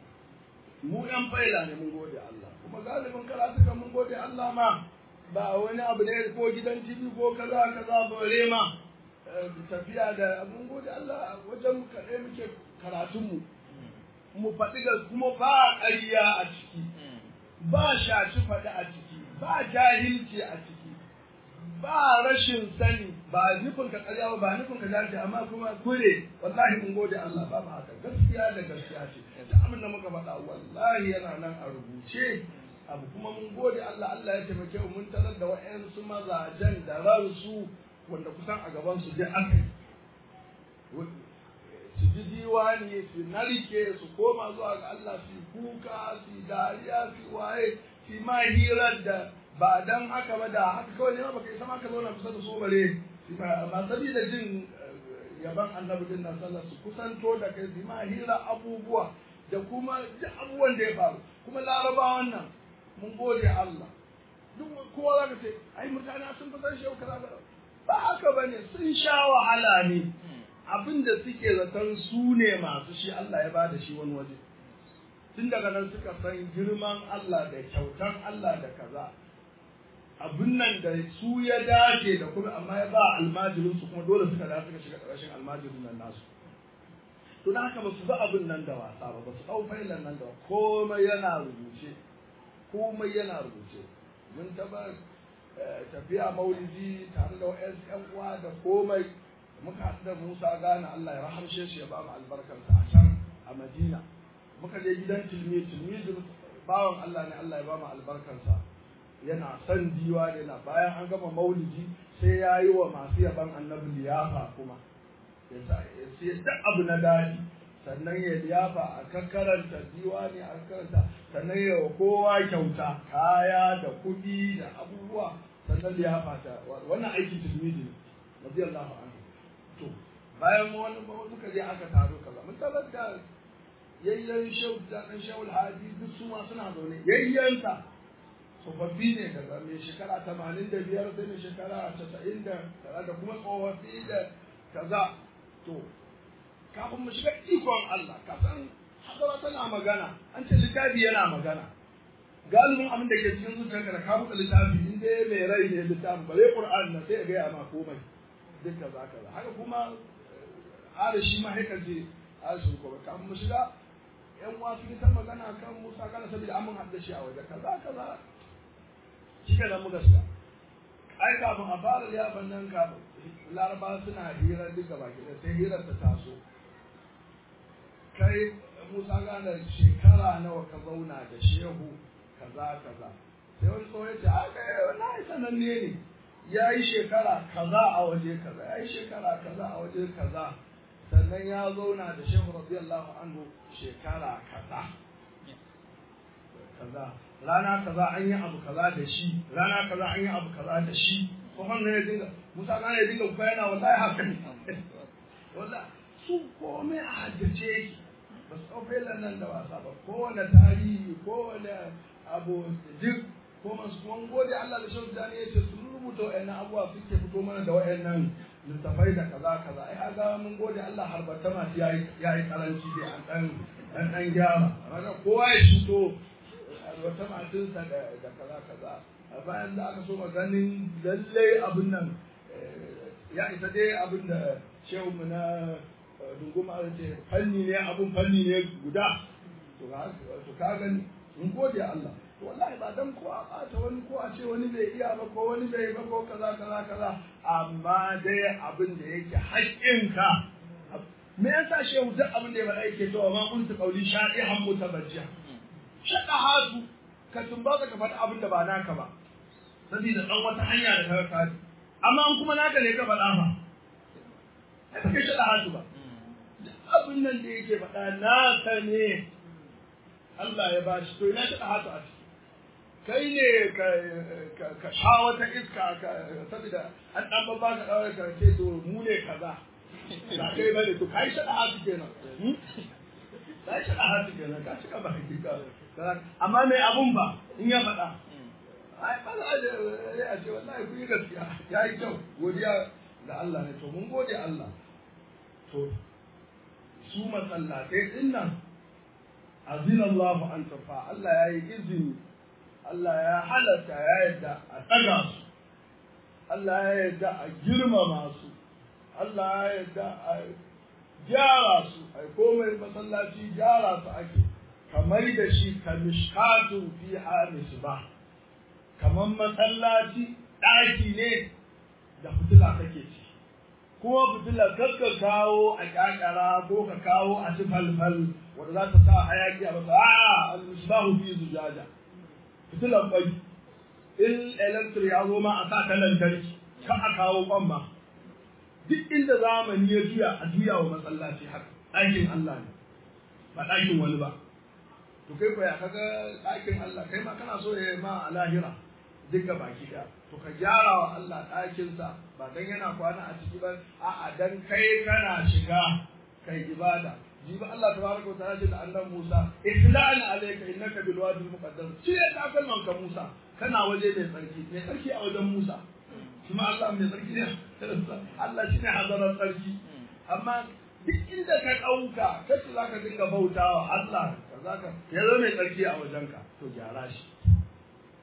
mu yan faila ne mun gode Allah kuma galibin karatuka mun gode Allah ma ba wani abu ne ko gidan TV ko kaza kaza bare ma tafiya da mun gode Allah wajen kaɗai muke karatunmu mu faɗi ga kuma ba ƙarya a ciki ba shaci faɗi a ciki ba jahilci a ciki ba rashin sani ba nufin ka karya ba ba nufin ka dace amma kuma kure wallahi mun gode Allah ba ba haka gaskiya da gaskiya ce da abin da muka faɗa wallahi yana nan a rubuce abu kuma mun gode Allah Allah ya taimake mu mun tarar da wa'ansu mazajen da ransu wanda kusan a gaban su dai aka yi su ji diwani su narke su koma zuwa ga Allah su kuka su dariya su waye su ma hirar da ba dan haka ba da haka kawai ne baka isa ma ka zauna kusa da su bare ba sabida jin yaban annabi din nan sallar su kusanto da kai su ma hira abubuwa da kuma duk abubuwan da ya faru kuma larabawan nan mun gode Allah duk kowa za ka ce ai mutane sun fi san shehu kaza ba haka bane sun sha wahala ne abin da suke zaton su ne masu shi Allah ya bada shi wani waje tun daga nan suka san girman Allah da kyautan Allah da kaza abin nan da su ya dace da kuma amma ya ba almajirin su kuma dole suka da suka shiga ƙarshen almajirin nan nasu to da haka ba su ba abin nan da wasa ba ba su ɗau failan nan da komai yana rubuce komai yana rubuce mun taɓa tafiya maulidi tare da wa'yan ƴan uwa da komai muka haɗu da Musa gane Allah ya rahamshe shi ya ba mu albarkarsa a can a Madina muka je gidan tilmi tilmi bawan Allah ne Allah ya ba mu albarkarsa yana son diwa ne na bayan an gama maulidi sai ya yi wa masu yaban annabi liyafa kuma ya sai duk abu na daɗi sannan ya liyafa a kakkaranta diwa ne a karanta sannan ya wa kowa kyauta kaya da kuɗi da abubuwa sannan liyafa ta wannan aikin tilmidi ne radiyallahu anhu to bayan wani muka je aka taro kaza mun tabbata da yayyan shehu da dan shehu alhaji duk su ma suna zaune yayyanta tsofaffi ne daga mai shekara tamanin da biyar sai mai shekara casa'in da kaza da kuma tsofaffi da kaza to kafin mu shiga ikon Allah ka san hadara tana magana an ce littafi yana magana galibin abin da ke cikin zuciyarka da ka buɗe littafi in dai mai rai ne littafi bare Qur'an na sai ya gaya ma komai duk kaza kaza haka kuma ara shi ma haka je ara shi ko kafin mu shiga yan wasu ta magana kan Musa kana saboda an mun hadda shi a waje kaza kaza shi ke nan muka shiga ai kafin a fara liyafan nan kafin laraba suna hira duka baki da sai hirar ta taso kai musa gane shekara nawa ka zauna da shehu kaza kaza sai wani tsohon ce a kai wani sananne ne ya yi shekara kaza a waje kaza ya yi shekara kaza a waje kaza sannan ya zauna da shehu radiyallahu anhu shekara kaza kaza rana kaza an yi abu kaza da shi rana kaza an yi abu kaza da shi ko ne ya dinga musa kana ya dinga bayana wallahi haka ne wallahi su komai a haddace yake ba su ɗauke nan da wasa ba kowane tarihi kowane abu duk ko masu kuma gode Allah da shan zane ya ce sun rubuta wa'annan abubuwa suke fito mana da wa'annan littafai da kaza kaza ai aga mun gode Allah har bata masu yayi yayi karanci dai an dan dan dan gyara amma kowa ya shuto wata matinsa da da kaza kaza a bayan da aka so maganin lallai abin nan ya isa dai abin da shehu mu na dunguma ce fanni ne abun fanni ne guda to ka gani mun gode Allah wallahi ba dan ko a bata wani ko a ce wani bai iya ba ko wani bai ba ko kaza kaza kaza amma dai abin da yake haƙƙinka me yasa shehu duk abin da ya faɗa yake cewa ma kuntu qauli sha'ihan mutabajjiya shaɗa hatu ka tumba ka faɗi abin da ba naka ba saboda ɗan wata hanya da ka kaji amma an kuma naka ne ka faɗa ba ai ba kai shaɗa hatu ba abin nan da yake faɗa naka ne Allah ya bashi to ina shaɗa hatu a ciki kai ne ka sha wata iska saboda an ɗan babba ka ɗaure ka ce to mu ne kaza ba kai bane to kai shaɗa hatu kenan ka shaɗa hatu kenan ka cika ba hakika amma mai abun ba in ya faɗa ai ba za a ce wallahi kun yi gaskiya ya yi kyau godiya da Allah ne to mun gode Allah to su masallatai din nan azin Allah an tafa Allah ya yi izini Allah ya halatta ya yadda a ɗaga su Allah ya yadda a girmama su Allah ya yadda a gyara su ai komai masallaci gyara su ake kamar da shi ka mishkatu fi ba kamar masallaci ɗaki ne da fitila kake ci kuma fitila kar ka kawo a ƙaƙara ko ka kawo a ci falfal wanda za ta sa hayaki a masa a al-misbahu fi zujaja fitilan bai in electric ya zo ma a sa ta lantarki ka a kawo kwan ma duk inda zamani ya juya a juya wa masallaci haka ɗakin Allah ne ba ɗakin wani ba to kai ko ya kaga ɗakin Allah kai ma kana so ya ma a lahira duka baki da to ka gyara wa Allah ɗakinsa ba dan yana kwana a ciki ba a'a dan kai kana shiga kai ibada jibi Allah tabaraka wa ta'ala ce da annabi Musa ihla'an alayka innaka bil wadi al muqaddas shi ya ta kalman ka Musa kana waje mai tsarki mai tsarki a wajen Musa kuma Allah mai tsarki ne Allah shine hazarar tsarki amma duk inda ka ɗauka kace zaka dinga bautawa Allah za ka ya zo mai tsarki a wajenka to gyara shi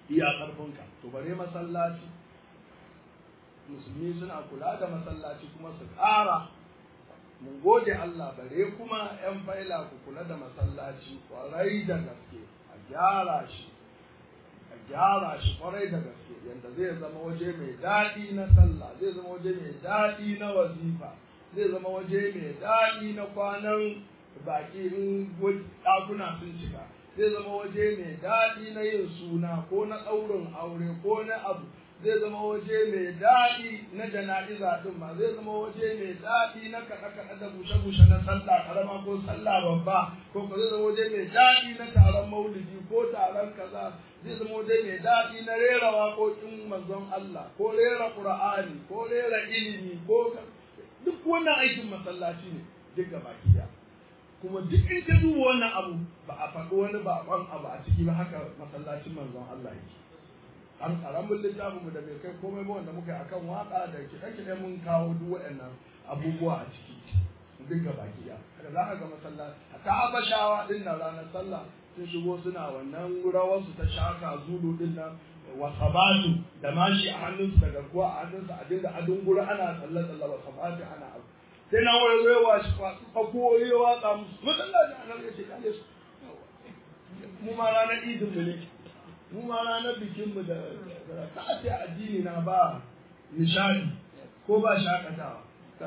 iya ƙarfinka to bare masallaci musulmi suna kula da masallaci kuma su ƙara mun gode Allah bare kuma 'yan faila ku kula da masallaci kwarai da gaske a gyara shi a gyara shi kwarai da gaske yadda zai zama waje mai daɗi na sallah zai zama waje mai daɗi na wazifa zai zama waje mai daɗi na kwanan baki in ɗakuna sun cika zai zama waje mai daɗi na yin suna ko na ɗaurin aure ko na abu zai zama waje mai daɗi na jana'iza ɗin ma zai zama waje mai daɗi na kaɗe-kaɗe da bushe-bushe na sallah karama ko sallah babba ko ko zai zama waje mai daɗi na taron maulidi ko taron kaza zai zama waje mai daɗi na rera waƙoƙin manzon Allah ko rera Qur'ani ko rera ilimi ko duk wannan aikin masallaci ne duk gaba ɗaya kuma duk in ka duba wannan abu ba a faɗi wani baƙon abu a ciki ba haka masallacin manzon Allah yake an karamin littafin mu da bai kai komai ba wanda muka yi akan waka da kiɗe-kiɗe mun kawo duk waɗannan abubuwa a ciki duk gaba ɗaya haka za ka ga masallaci ta habashawa ɗin nan ranar sallah sun shigo suna wannan rawarsu ta shaka zulu ɗin nan wasabatu da mashi a hannunsu da garkuwa a hannunsu a dinga adun gura ana tsalle-tsalle wasabatu ana abu sai na wani zai wa shi kwasu kwako ya watsa musu masallaci a nan ya ce kale su mu ma ranar idin mu ne mu ma ranar bikin mu da ta ce addini na ba nishadi ko ba shakatawa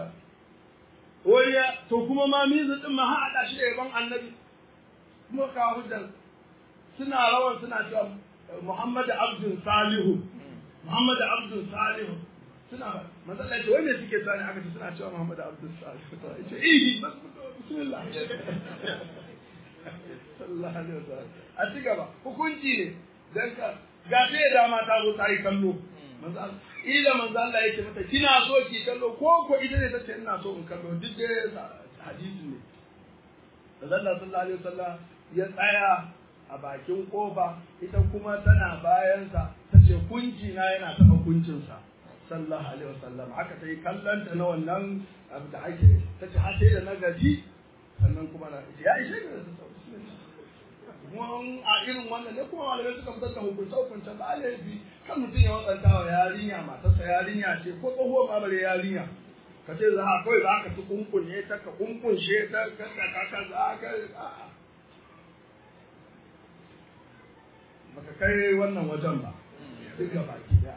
wai to kuma ma mizu din ma haɗa shi da yaban annabi kuma ka hujjar suna rawan suna cewa Muhammad Abdul Salihu Muhammad Abdul Salihu suna matsala ce wai me suke tsani aka ce suna cewa Muhammad Abdul Salihu to ce eh bismillah sallallahu alaihi wasallam a ci gaba hukunci ne dan ka ga sai dama ta zo ta yi kallo manzo Allah ila manzo Allah yake mata kina so ki kallo ko ko ita ne tace ina so in kallo duk dai hadisi ne da Allah sallallahu alaihi wasallam ya tsaya a bakin kofa ita kuma tana bayansa ta ce kunci na yana taɓa kuncinsa sallallahu alaihi wasallam haka ta yi kallon ta na wannan abu da ake ta ce har sai da na gaji sannan kuma na ita ya ishe da ta kuma a irin wannan ne kuma malamai suka fitar da hukunce hukuncen ba laifi kan mutum ya watsanta wa yarinya matarsa yarinya ce ko tsohuwar ma bare yarinya ka ce za a kawai za ka ci kunkunye ta ka kunkunshe ta ka ka ka za ka a'a baka kai wannan wajen ba duk ga baki daya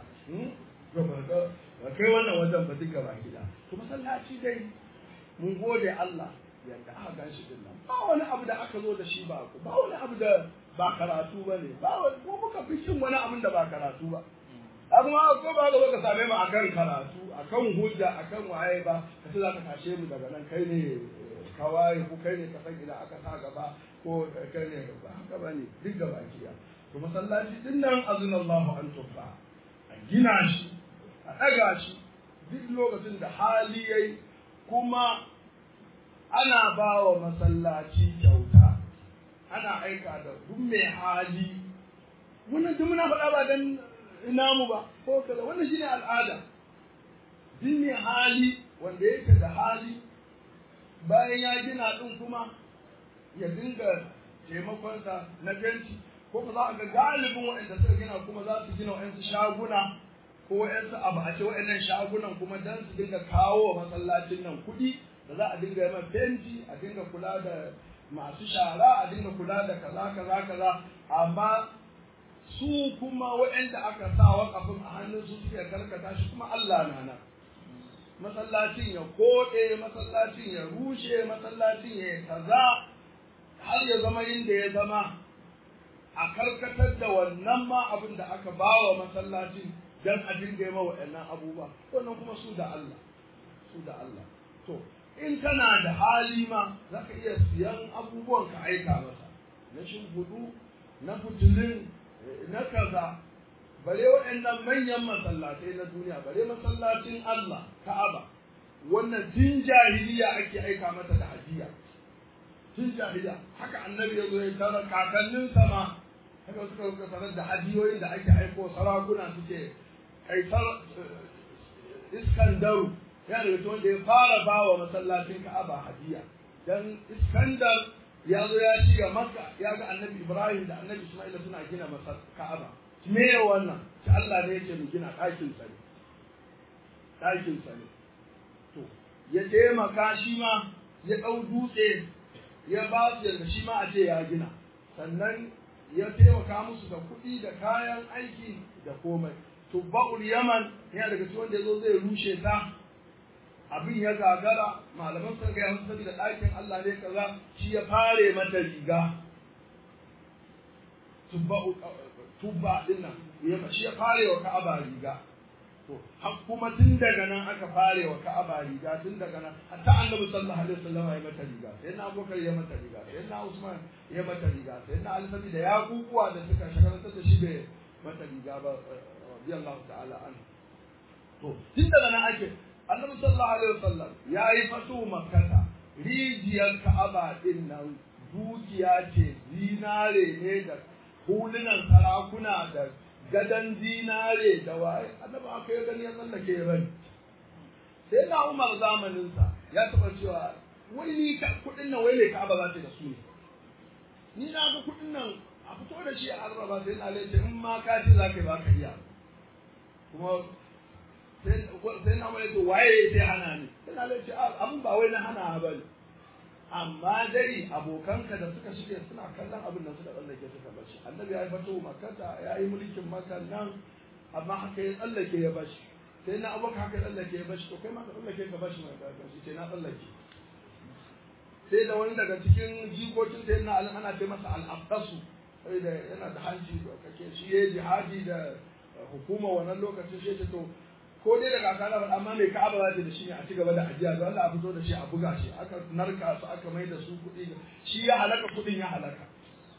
ba kai wannan wajen ba duk ga baki daya to masallaci dai mun gode Allah yadda aka gan shi din nan ba wani abu da aka zo da shi ba ku ba wani abu da ba karatu ba ne ba wani ko muka fi cin wani abin da ba karatu ba amma ko ba ga ka same mu akan karatu akan hujja akan waye ba ka ce za ka tashe mu daga nan kai ne kawai ko kai ne ka san ina aka sa gaba ko kai ne ba haka bane duk gaba kiya to masallaci din nan azinallahu an tufa a gina shi a ɗaga shi duk lokacin da hali yayi kuma ana ba wa masallaci kyauta ana aika da duk mai hali wannan duk muna faɗa ba dan namu ba ko kaza wannan shine al'ada duk mai hali wanda yake da hali bayan ya gina din kuma ya dinga taimakonsa na fenti ko ba za a ga galibin waɗanda suka gina kuma za su gina waɗansu shaguna ko waɗansu abu a ce waɗannan shagunan kuma dan su dinga kawo wa masallacin nan kuɗi da za a dinga yaman fenti a dinga kula da masu shara a dinga kula da kaza kaza kaza amma su kuma waɗanda aka sa waƙafin a hannun su suke karkata shi kuma Allah na nan masallacin ya koɗe masallacin ya rushe masallacin ya kaza har ya zama inda ya zama a karkatar da wannan ma abin da aka ba wa masallacin don a dinga yi waɗannan abubuwa wannan kuma su da Allah su da Allah to in kana da hali ma za ka iya siyan abubuwan ka aika masa na shimfiɗu na fitilin na kaza bare waɗannan manyan masallatai na duniya bare masallacin Allah Ka'aba wannan tun jahiliya ake aika mata da hadiya tun jahiliya haka annabi ya zo ya tara kakannin sama haka suka suka sanar da hadiyoyin da ake aiko sarakuna suke kaisar Iskandaru ya daga wanda ya fara ba wa masallacin Ka'aba hadiya dan Iskandar ya zo ya ci ga Makka ya ga Annabi Ibrahim da Annabi Isma'il suna gina masa Ka'aba me wannan ta Allah ne yake mu gina ɗakin sa ne ɗakin sa ne to ya taimaka shi ma ya ɗau dutse ya ba su yadda shi ma a ce ya gina sannan ya taimaka musu da kuɗi da kayan aiki da komai tubba'ul yaman yana daga cikin wanda ya zo zai rushe ta abin ya gagara malaman sun gaya musu saboda ɗakin Allah ne kaza shi ya fare mata riga tubba'u tubba din nan ya shi ya fare wa Ka'aba riga to har kuma tun daga nan aka fare wa Ka'aba riga tun daga nan hatta Annabi sallallahu alaihi wasallam ya mata riga sai na Abubakar ya mata riga sai na Usman ya mata riga sai na Ali saboda ya kukuwa da suka shagarantar da shi bai mata riga ba radiyallahu ta'ala an to tun daga nan ake Annabi sallallahu alaihi wasallam ya yi fatu makkata rijiyar Ka'aba din nan dukiya ce zinare ne da hulunan sarakuna da gadon zinare da waye annabi aka yi gani ya tsallake ya bari sai na umar zamaninsa ya taɓa cewa wai ni kuɗin nan wai ne ka'aba za ta da su ne ni na ga kuɗin nan a fito da shi a arraba sai na laice in ma ka ce za ka yi ba ka iya kuma sai na mai waye sai hana ni sai na laice abin ba wai na hana ba ne amma dai abokanka da suka shige suna kallon abin da suka tsallake suka bashi annabi ya yi fato makata ya yi mulkin makan nan amma haka ya tsallake ya bashi sai na abokan haka ya tsallake ya bashi to kai ma ka tsallake ka bashi mai bashi sai na tsallake sai da wani daga cikin jikokin sai na alim ana ce masa al'abdasu sai da yana da hanci kake shi ya jihadi da hukuma wannan lokacin shi ya to ko dai daga kakana ba amma mai ka'aba za ta da shi ne a ci gaba da ajiya don Allah a fito da shi a buga shi aka narka su aka mai da su kuɗi shi ya halaka kuɗin ya halaka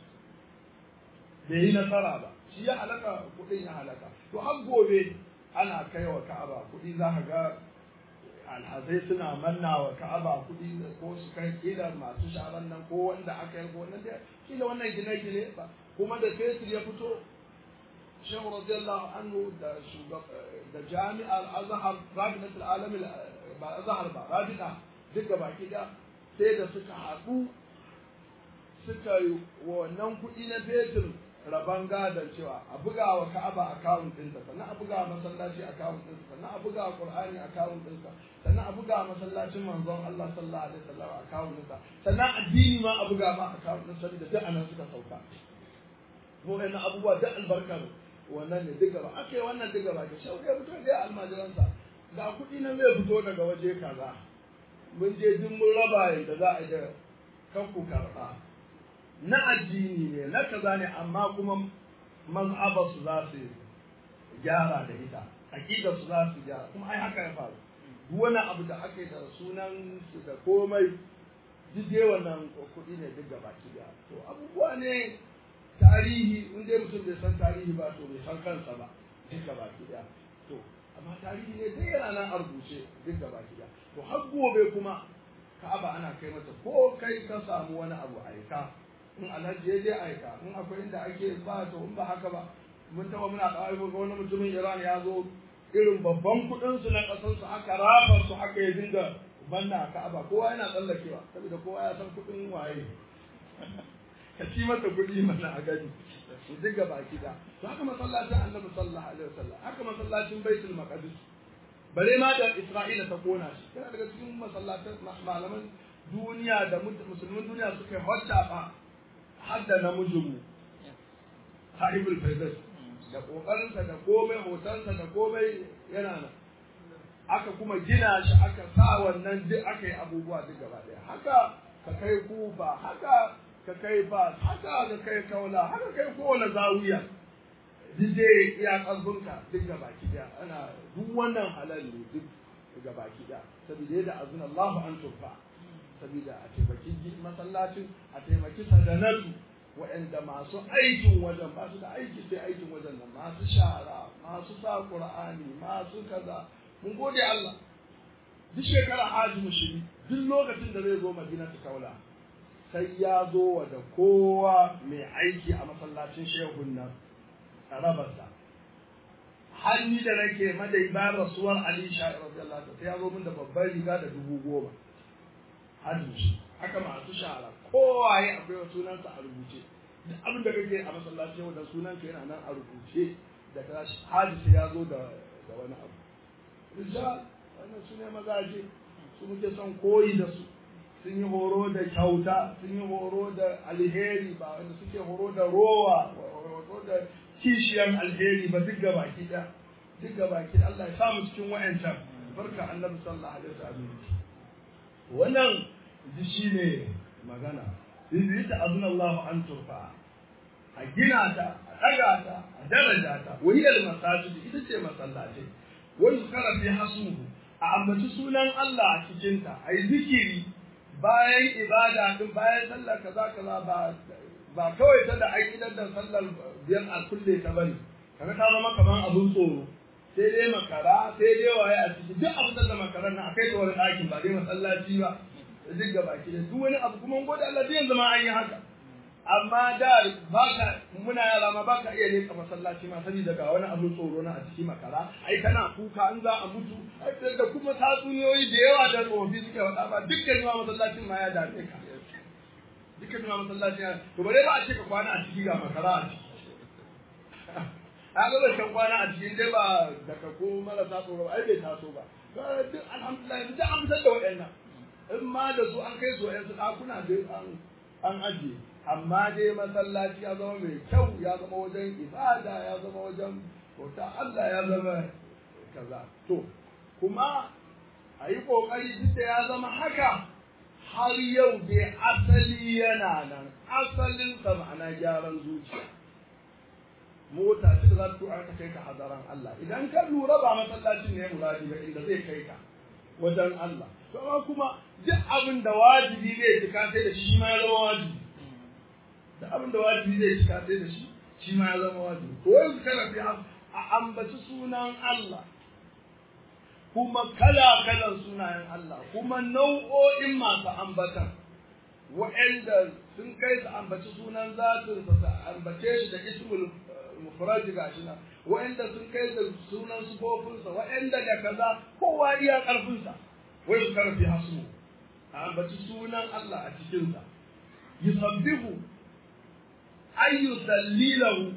bai yi nasara ba shi ya halaka kuɗin ya halaka to har gobe ana kai wa ka'aba kuɗi za ka ga alhazai suna manna wa ka'aba kuɗi ko su kai kila masu sharan nan ko wanda aka yi ko wannan da kila wannan gine-gine ba kuma da fetur ya fito shehu radiyallahu anhu da da jami'ar azhar rabitat alalam ba azhar ba rabita duka baki da sai da suka haɗu suka yi wannan kuɗi na fetur raban gadon cewa a buga wa ka'aba akawun ɗinsa sannan a buga wa masallaci akawun ɗinsa sannan a buga wa qur'ani akawun ɗinsa sannan a buga wa masallacin manzon Allah sallallahu alaihi wasallam akawun ɗinsa sannan addini ma a buga ma akawun ɗinsa da duk anan suka sauka ko ina abubuwa duk albarkar wannan ne duk gaba aka yi wannan duk gaba ke shauke mutum da ya almajiransa ga kuɗi nan zai fito daga waje kaza mun je duk mun raba yadda za a yi da kanku karɓa na addini ne na kaza ne amma kuma mazhabar su za su gyara da ita aqidar su za su gyara kuma ai haka ya faru duk wani abu da aka yi da sunan su da komai duk dai wannan kuɗi ne duk gaba ki to abubuwa ne tarihi in dai mutum bai san tarihi ba to bai san kansa ba duk gaba ki to amma tarihi ne dai yana nan a rubuce duk gaba ki to har gobe kuma ka'aba ana kai mata ko kai ka samu wani abu aika in alhaji ya je aika in akwai inda ake ba to in ba haka ba mun taba muna kawai ga wani mutumin Iran ya zo irin babban kuɗin su na ƙasar su aka rafa su haka ya dinga banna Ka'aba kowa yana tsallakewa saboda kowa ya san kuɗin waye ka ci mata kuɗi mana a gani su diga baki da to haka masallacin Annabi sallallahu alaihi wasallam haka masallacin Baitul Maqdis bare ma da Isra'ila ta kona shi yana daga cikin masallatan malaman duniya da musulmin duniya suka yi hota har da namijinmu sahibul faizas da kokarinsa da komai hotonsa da komai yana nan aka kuma gina shi aka sa wannan duk aka yi abubuwa duk gaba daya haka ka kai kufa haka ka kai ba haka ka kai kaula haka kai kowane zawiya duk dai iya ƙarfinka duk gaba daya ana duk wannan halal ne duk gaba daya saboda yadda azuna Allahu an tufa saboda a taimaki masallacin a taimaki sadanatu waɗanda masu aikin wajen ba su da aiki sai aikin wajen nan masu shara masu sa qur'ani masu kaza mun gode Allah duk shekara haji mushiri duk lokacin da zai zo madina ta kaula sai ya zo wa da kowa mai aiki a masallacin shehun nan tsarabarsa hanni da nake madai ba rasuwar ali sha'ir radiyallahu anhu sai ya zo min da babbar riga da dubu goma hajji haka masu shara kowaye akwai sunansa a rubuce duk abin da kake a masallaci yau da sunan ka yana nan a rubuce da ka hadisi ya zo da da wani abu rijal wannan su ne mazaje su muke son koyi da su sun yi horo da kyauta sun yi horo da alheri ba wanda suke horo da rowa horo da kishiyar alheri ba duk gaba ki da duk gaba ki Allah ya samu cikin wa'ancan barka annabi sallallahu alaihi wasallam wannan shi ne magana idan ta azna Allah an turfa a gina ta a daga ta a daraja ta wahiyar masajid ita ce masallaci wani kara fi hasuhu a ambaci sunan Allah a cikin ta ai zikiri bayan ibada din bayan sallar kaza kaza ba ba kawai ta da aƙidar da sallar biyar a kulle ta bane kaga ta zama kamar abun tsoro sai dai makara sai dai waye a ciki duk abin da makaran nan akai ta wani ɗakin ba dai masallaci ba duk gaba ki da duk wani abu kuma gode Allah yanzu ma an yi haka amma da baka muna yara ma baka iya leka masallaci ma saboda ga wani abu tsoro na a ciki makara ai kana kuka an za a mutu da kuma tatsuniyoyi da yawa da tsofi suke faɗa ba dukkan ma masallacin ma ya dame ka dukkan ma masallacin ya to bare ba a ce ka kwana a ciki ga makara a ciki a ga ba kan kwana a cikin dai ba daga ko marasa tsoro ba ai bai taso ba duk alhamdulillah duk an fitar da waɗannan in ma da su an kai su yansu ɗakuna dai an ajiye amma dai masallaci ya zama mai kyau ya zama wajen ibada ya zama wajen bauta Allah ya zama kaza to kuma a yi ƙoƙari duk da ya zama haka har yau dai asali yana nan asalin sa ma'ana gyaran zuciya mota ce za ta aka kai ka hadaran Allah idan ka lura ba masallacin ne muradi ba inda zai kai ka wajen Allah to amma kuma duk abin da wajibi zai cika sai da shi ma ya zama wajibi duk abin da wajibi zai cika sai da shi shi ma ya zama wajibi to yanzu kana fi a ambaci sunan Allah kuma kala kalan sunayen Allah kuma nau'o'in masu ambatan wa'anda sun kai su ambaci sunan zatin sa su ambace shi da ismul mufrad gashi nan wa'anda sun kai da sunan sufofinsa wa'anda da kaza kowa iya karfinsa wai su karfi hasu a ambaci sunan Allah a cikinsa yusabbihu ayyu sallilahu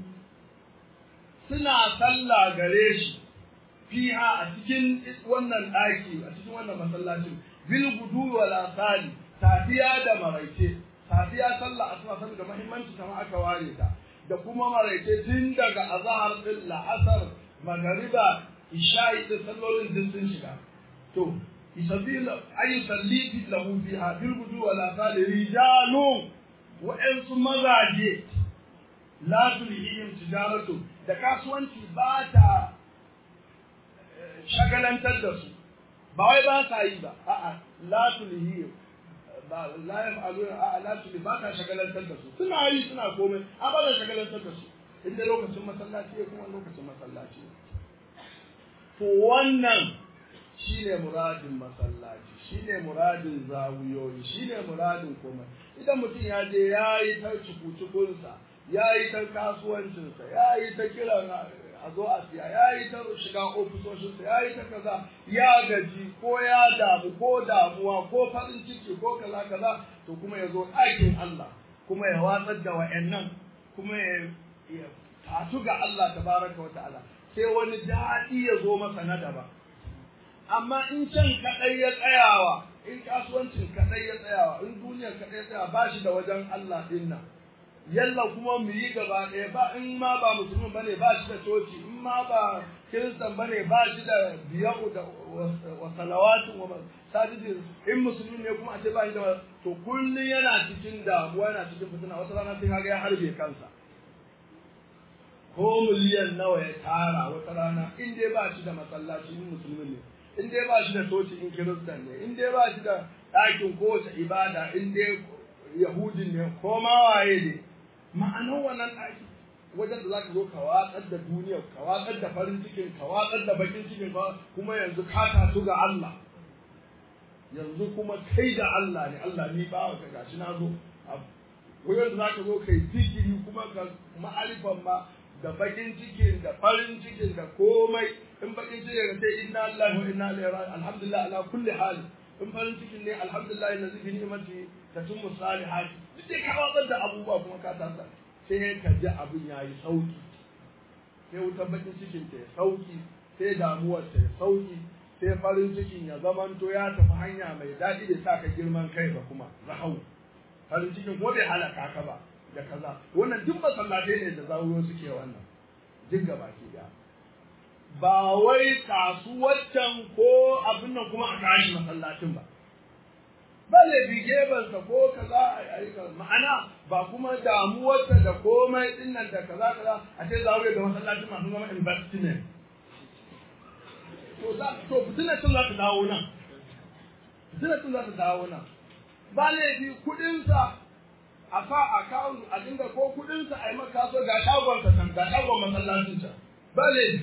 suna sallah gare shi fiha a cikin wannan ɗaki a cikin wannan masallacin bil gudu wal asali safiya da maraice safiya sallah asuba saboda muhimmanci ta aka ware ta da kuma maraice tun daga azhar din la'asar magariba isha'i da sallolin din sun shiga to يسبيل أي يصلي له فيها بالغدو والآثار رجال وإنس مزاجي لا تلهيهم تجارة da kasuwanci ba ta shagalantar da su ba wai ba sa yi ba a'a la tulhi ba la yaf'alu a'a la tulhi ba ta shagalantar da su suna yi suna komai a ba ta shagalantar da su inda lokacin masallaci ya kuma lokacin masallaci to wannan shine muradin masallaci shine muradin zawiyoyi shine muradin komai idan mutum ya je ya yi ta cukucukunsa ya yi ta kasuwancinsa ya yi ta kiran a zo a siya ya yi ta shiga ofisoshinsa ya yi ta kaza ya gaji ko ya damu ko damuwa ko farin ciki ko kaza kaza to kuma ya zo ɗakin Allah kuma ya watsar da wa'annan kuma ya tatu ga Allah tabaraka wa ta'ala sai wani daɗi ya zo masa na daban amma in can kaɗai ya tsayawa in kasuwancin kaɗai ya tsayawa in duniyar kaɗai ya tsaya ba shi da wajen Allah ɗin nan yalla kuma mu yi gaba ɗaya ba in ma ba musulmi bane ba shi da coci in ma ba kiristan bane ba shi da biya'u da wa salawatu wa sajidin in musulmi ne kuma a ce ba shi da to kullum yana cikin damuwa yana cikin fitina wata rana sai kaga ya harbe kansa ko miliyan nawa ya tara wata rana in dai ba shi da masallaci in musulmi ne in dai ba shi da coci in kiristan ne in dai ba shi da ɗakin kowace ibada in dai yahudin ne ko ma waye ne ma'anar wannan ɗaki wajen da za ka zo ka watsar da duniyar ka watsar da farin cikin ka watsar da bakin cikin ka kuma yanzu ka tasu ga Allah yanzu kuma kai da Allah ne Allah ni ba ka gashi na zo wajen da za ka zo kai zikiri kuma ka ma'arifan ma da bakin cikin da farin cikin da komai in bakin cikin ka sai inna Allah wa inna ilaihi raji'un alhamdulillah ala kulli hal in farin cikin ne alhamdulillah na zibi ni'mati tatimmu salihati duk dai ka watsar da abubuwa kuma ka tasa sai ka ji abin ya yi sauki sai wutar bakin cikin ta ya sauki sai damuwar ta ya sauki sai farin cikin ya zamanto ya tafi hanya mai daɗi da sa ka girman kai ba kuma rahau farin cikin ko bai halaka ka ba da kaza wannan duk masallatai ne da zawuro suke wannan duk gaba ke da ba wai kasuwaccan ko abin nan kuma a tashi masallacin ba ba laifi gebansa ko kaza a yi kaza ma'ana ba kuma damuwarsa da komai din nan da kaza kaza a ce za da masallacin masu zama investment to za to fitinar tun za ta dawo nan fitinar tun za ta dawo nan ba laifi kuɗinsa a sa account a dinga ko kuɗinsa a yi maka so ga shagonsa can ga shagon masallacin can ba laifi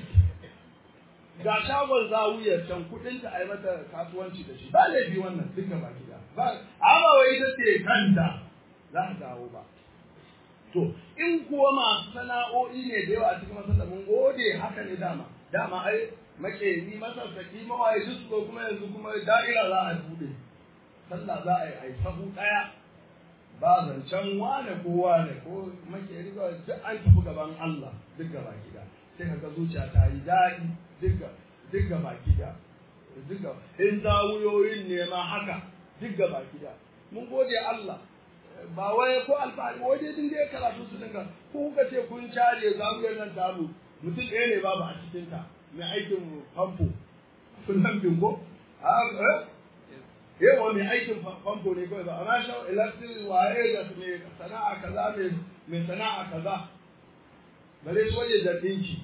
ga shagon zawuyar can kuɗinta a yi mata kasuwanci da shi ba laifi wannan duka baki da ba amma wai ita ce kanta za ta dawo ba to in kuwa masu sana'o'i ne da yawa a cikin masallar mun gode haka ne dama dama ai makeri masassaki mawaye duk ko kuma yanzu kuma da'ira za a bude sallah za a yi ai sahu daya ba zancen wane ko wane ko makeri ba duk an tafi gaban Allah duk gaba gida sai kaga zuciya ta yi daɗi duk duk gaba gida duk in zawuyoyin ne ma haka duk gaba gida mun gode Allah ba wai ko alfahari wai dai din dai karatu su dinga ko kuka ce kun share zawuyar nan tamu mutum ɗaya ne babu a cikin ta mai aikin famfo kun nan bingo a yawa mai aikin famfo ne kawai ba amma sha electric waye da mai sana'a kaza mai sana'a kaza bare su waje da ɗinki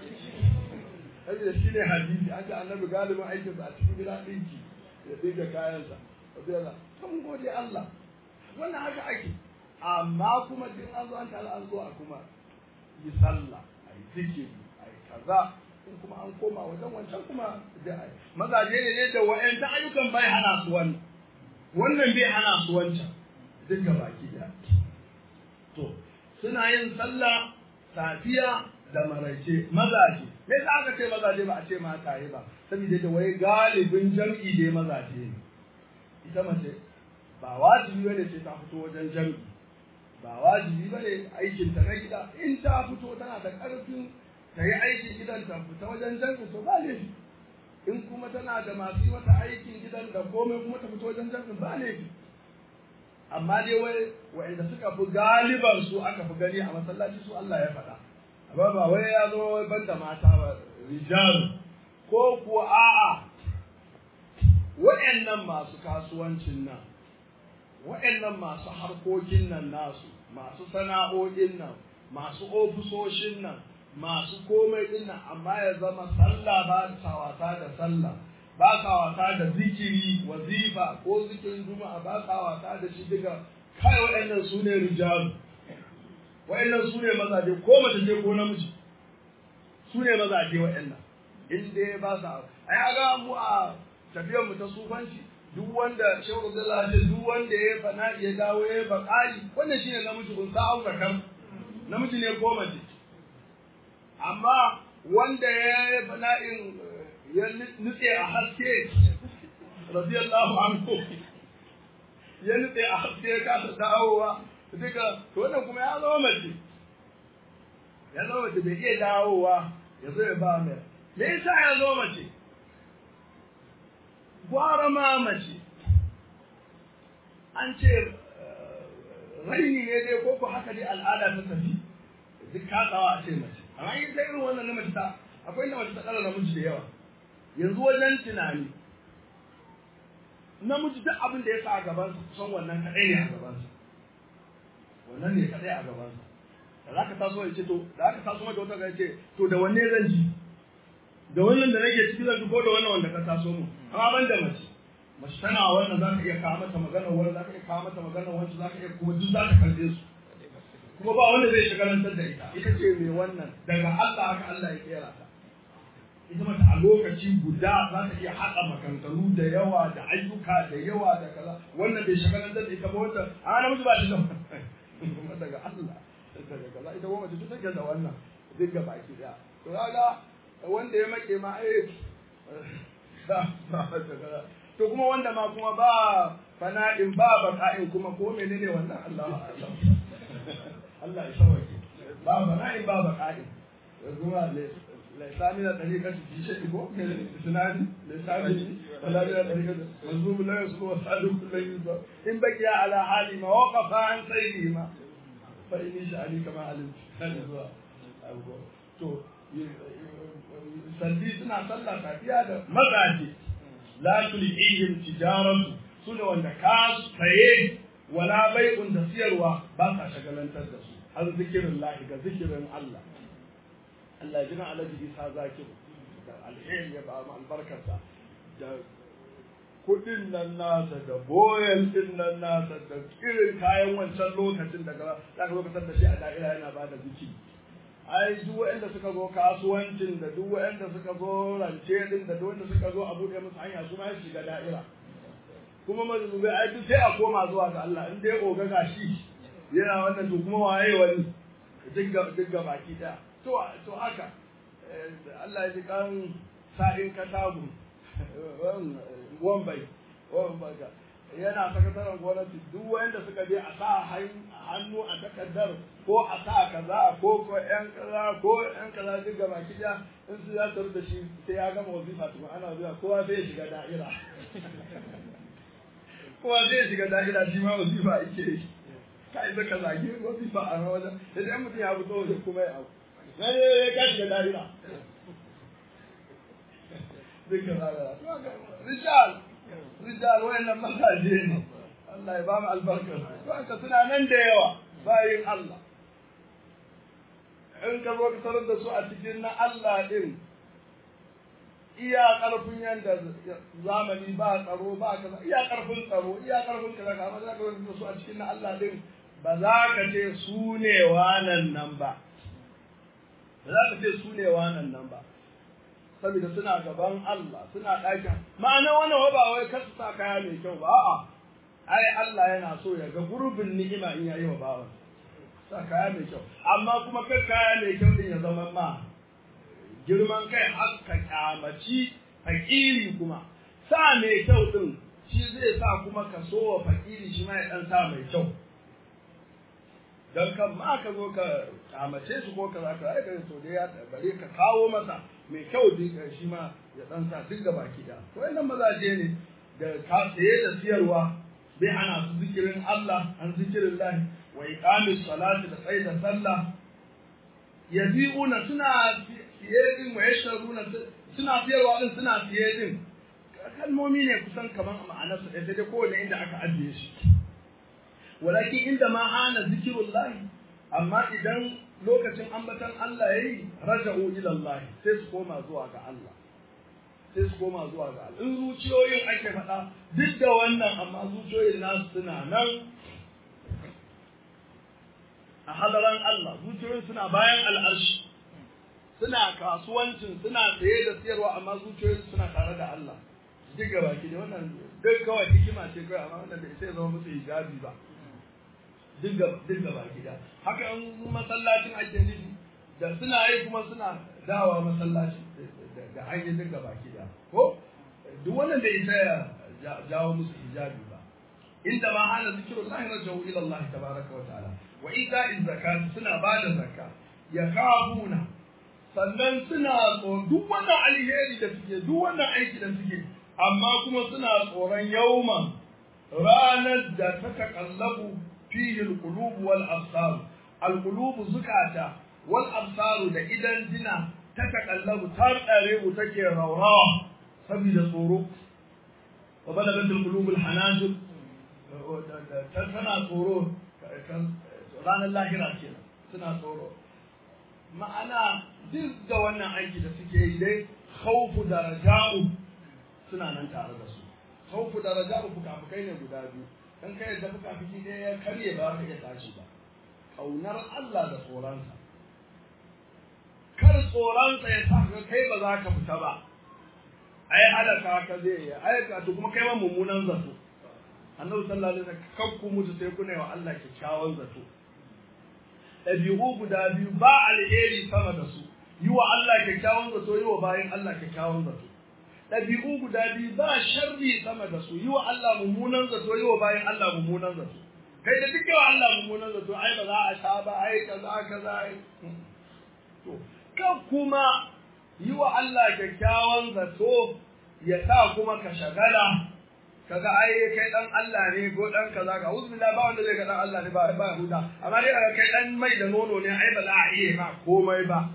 Saboda shi ne hadisi an ce annabi galibin aikinsa a cikin gida ɗinki ya ɗinka kayansa. Wata kan gode Allah. Wannan haka ake. Amma kuma din an zo an tare an zo a kuma yi sallah, a yi zikiri, a yi kaza, in kuma an koma wajen wancan kuma da a yi. Mazaje ne ne da wa'yan ayyukan bai hana su wannan. Wannan bai hana su wancan. Duka baki ɗaya. To, suna yin sallah safiya da maraice mazaje me yasa aka ce mazaje ba a ce mataye ba saboda da wai galibin jam'i dai mazaje ne ita mace ba wajibi bane sai ta fito wajen jam'i ba wajibi bane aikin ta na gida in ta fito tana da karfin ta yi aikin gidan ta fita wajen jam'i to ba laifi in kuma tana da masu yi mata aikin gidan da komai kuma ta fito wajen jam'i ba laifi amma dai wai wa'anda suka fi galiban su aka fi gani a masallaci su Allah ya faɗa amma ba wai ya zo wai banda mata ba rijal ko kuwa a'a wa'annan masu kasuwancin nan wa'annan masu harkokin nan nasu masu sana'o'in nan masu ofisoshin nan masu komai din nan amma ya zama sallah ba ta wasa da sallah ba ka wasa da zikiri wazifa ko zikirin juma'a ba ka wasa da shi diga kai waɗannan su ne rijalu waɗannan su ne mazaje ko mace ce ko namiji su ne mazaje waɗannan in dai ba sa ai ga mu a tafiyar mu ta sufanci duk wanda shehu Abdullah ce duk wanda ya fana ya dawo ya bakali wannan shine namiji kun sa auka kan namiji ne ko mace amma wanda ya fana in ya nutse a haske radiyallahu anhu ya nutse a haske ya kasa dawowa duka to wannan kuma ya zama mace ya zama mace bai iya dawowa ya zo ya ba mai me yasa ya zo mace gwara ma mace an ce raini ne dai ko ko haka dai al'ada ta tafi duk katsawa a ce mace amma in ta irin wannan na mace ta akwai na mace ta kala namiji da yawa yanzu wajen tunani namiji duk abin da ya sa a gabansa kusan wannan kaɗai ne a gabansa wannan ne kaɗai a gabansa da za ka taso ya ce to da aka taso mata wata ce to da wanne zan ji da wannan da nake ciki zan ji ko da wannan wanda ka taso mu amma ban da mace mace tana wannan za ka iya kawo mata magana wani za ka iya kawo mata magana wancan za ka iya kuma duk za ka karɓe su kuma ba wanda zai shagalantar da ita ita ce mai wannan daga Allah haka Allah ya kera ta ita mata a lokaci guda za ta iya haɗa maganganu da yawa da ayyuka da yawa da kaza wannan bai shagalantar da ita ba wata a namiji ba shi da kuma daga Allah daga kaza ita kuma mace take da wannan duk ga baki daya to kaga wanda ya make ma ai ba ba to kuma wanda ma kuma ba fana'in ba baka'in kuma ko menene wannan Allah Allah Allah ya sauke ba bana'i ba baqa'i kuma laisa min tariqati fi shay'in ko sunani laisa min wala min tariqati mazmum la yusbu wa sadiq la yusbu in baqiya ala hali ma waqafa an sayyidi ma fa inni sha'ani kama alim zuwa to salli suna sallah safiya da mazaje la tulihim tijaratu sune wanda ka saye wala bai'un da siyarwa ba sa shagalantar da su har zikirin lahi ga zikirin Allah Allah ya jina alaji isa zakiru da alheri ya ba mu albarkarsa da kudin nan nasa da boyan din nan nasa da irin kayan wancan lokacin daga za ka lokacin da shi a da'ira yana ba da zikiri ai duk waɗanda suka zo kasuwancin da duk waɗanda suka zo rance din da duk wanda suka zo a buɗe musu hanya su ma ya shiga da'ira kuma mazubai ai duk sai a koma zuwa ga Allah in dai oga gashi yana wannan to kuma waye wani duk ga baki daya to to haka Allah ya ji kan sa'in katabu wambai wambai yana sakataren gwamnati duk wanda suka je a sa hannu a takardar ko a sa kaza ko ko yan kaza ko yan kaza duk ga baki daya in su za su da shi sai ya gama wazifa tukun ana zuwa kowa zai shiga da'ira kowa zai shiga da'ira shi ma wazifa yake yi ka isa ka zagi wazifa a wajen idan mutum ya fito wajen kuma ya abu na ne ya ka shiga da'ira duka zagara rijal rijal wayannan mazaje ne Allah ya ba mu albarkar to aka suna nan da yawa bayin Allah in ka zo ka tarar da su a cikin na Allah din iya karfin yanda zamani ba tsaro ba kaza iya karfin tsaro iya karfin kaza ka amma za ka zo su a cikin na Allah din ba za ka ce su ne wanan nan ba ba za ka ce su ne wanan nan ba saboda suna gaban Allah suna ɗakin ma'ana wannan ba wai kasu sa kaya mai kyau ba a'a ai Allah yana so ya ga gurbin ni'ima in yayi wa bawan sa kaya mai kyau amma kuma kai kaya mai kyau din ya zama ma girman kai har ka kyamaci fakiri kuma sa mai kyau din shi zai sa kuma ka so wa fakiri shi ma ya dan sa mai kyau dan kan ma ka zo ka kyamace shi ko ka za ka aika to dai ya bare ka kawo masa mai kyau din shi ma ya dan sa duk gaba ki da to wannan mazaje ne da ka saye da siyarwa bai hana su zikirin Allah an zikirin lahi wa iqamis salati da tsaida sallah yabi'una suna siye din wa yashruna suna siyarwa din suna siye din kalmomi ne kusan kaman ma'anar su sai dai kowanne inda aka ajiye shi walakin inda ma hana zikirullahi amma idan lokacin ambatan Allah yayi raja'u ila Allah sai su koma zuwa ga Allah sai su koma zuwa ga Allah in zuciyoyin ake faɗa duk da wannan amma zuciyoyin nasu suna nan a halaran Allah zuciyoyin suna bayan al'arshi suna kasuwancin suna saye da siyarwa amma zuciyoyin suna tare da Allah duk gaba ki da wannan duk kawai hikima ce kawai amma wannan bai sai zama musu hijabi ba duk gaba ki da haka in masallacin ake nufi da suna yi kuma suna dawa masallaci da an yi duk gaba ki da ko duk wannan bai isa ya jawo musu hijabi ba inda ma hana zikirullahi rajau ila Allah tabaraka wa ta'ala wa ita'iz zakat suna ba da zakka ya kafuna sannan suna tsoron duk wannan alheri da suke duk wannan aiki da suke amma kuma suna tsoron yauman ranar da ta takallabu fihi alqulub wal absar alqulub zukata wal absar da idan jina ta takallabu ta tsare mu take raurawa saboda tsoro wa balagat alqulub alhanajir tana tsoro ranar lahira kenan suna tsoro ma'ana duk da wannan aiki da suke yi dai khawfu da raja'u suna nan tare da su khawfu da raja'u fukafukai ne guda biyu in kai da fukafuki ɗaya ya karye ba ka iya tashi ba kaunar Allah da tsoronsa kar tsoronsa ya sa ka kai ba za ka fita ba ai halaka ka zai yi ai ka to kuma kai ma mummunan zato annabi sallallahu alaihi wasallam kakku mutu sai kuna yi wa Allah kyakkyawan zato ɗabi'u guda biyu ba alheri sama da su yi wa Allah kyakkyawan zato yi wa bayan Allah kyakkyawan zato ɗabi'u guda biyu ba sharri sama da su yi wa Allah mummunan zato yi wa bayan Allah mummunan zato kai da duk yawa Allah mummunan zato ai ba za a sha ba ai kaza kaza ai to kan kuma yi wa Allah kyakkyawan zato ya sa kuma ka shagala kaga ai kai dan Allah ne ko dan kaza ka uzu billah ba wanda zai ga dan Allah ne ba ba huda amma dai kaga kai dan mai da nono ne ai ba za a iya ma komai ba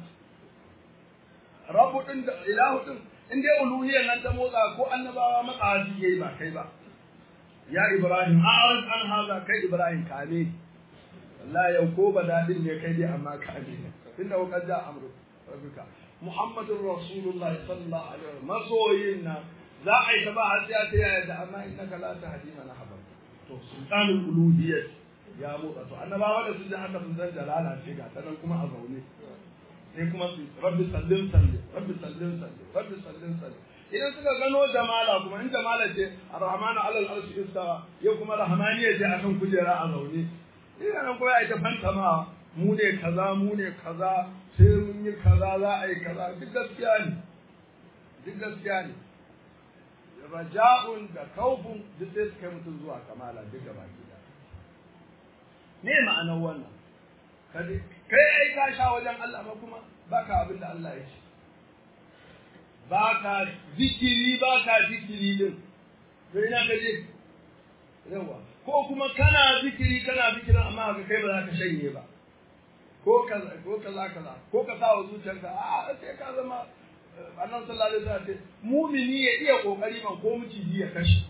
rabu din da ilahu din in dai uluhiyyar nan ta motsa ko annabawa matsa su yi ba kai ba ya ibrahim a'rid an haza kai ibrahim kame wallahi yau ko ba dadin ne kai dai amma kame inda wakar da amru rabbika muhammadur rasulullahi sallallahu alaihi wasallam masoyin nan za a yi ta ba har sai ta yaya da amma innaka la tahdi man ahbabta to sultanul uluhiyyah ya motsa to annabawa da su ji haka sun san jalala ce ga ta nan kuma a zaune sai kuma su rabbi sallin salli rabbi sallin salli rabbi sallin salli idan suka gano jamala kuma in jamala ce arrahmanu alal arshi istawa yau kuma rahmaniya ce akan kujera a zaune ina nan kuma ya ta fantama mu ne kaza mu ne kaza sai mun yi kaza za a yi kaza duk gaskiya ne duk gaskiya ne raja'un da kaufun duk sai su kai mutum zuwa kamala duk gaba gida me ma'anar wannan kai ai ka sha wajen Allah ba kuma baka abin da Allah ya ce baka zikiri baka zikiri din to ina ka je yawa ko kuma kana zikiri kana zikirin amma ka kai ba za ka shanye ba ko kaza ko kaza kaza ko ka sa wa zuciyarka a sai ka zama annabi sallallahu alaihi wasallam ce mumini ya iya kokari man ko miciji ya kashe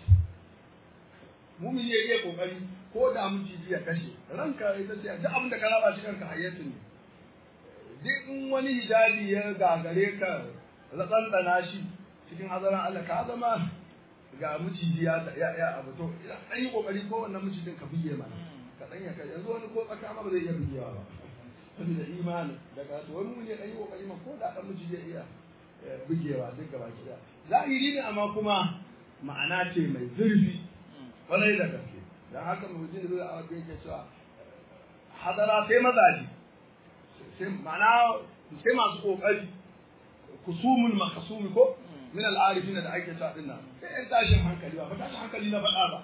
mumini ya iya kokari ko da miciji ya kashe ranka ita ce duk abin da ka raba shi kanka hayyatu ne duk in wani hijabi ya gagare ka tsantsana shi cikin hazaran Allah ka zama ga miciji ya ya abu to an yi kokari ko wannan micijin ka buge mana ka dan ya kai yanzu wani ko tsaka ma ba zai iya bugewa ba saboda imani daga to wani mun ne dan yi kokari ma ko da dan miciji ya iya bugewa duk gaba ki zahiri ne amma kuma ma'ana ce mai zurfi kwarai da gaske dan haka mutum zai a wajen yake cewa hadara sai mazaji sai ma'ana sai masu kokari kusumul makasumi ko min al'arifin da ake cewa din nan sai ɗan tashin hankali ba tashin hankali na faɗa ba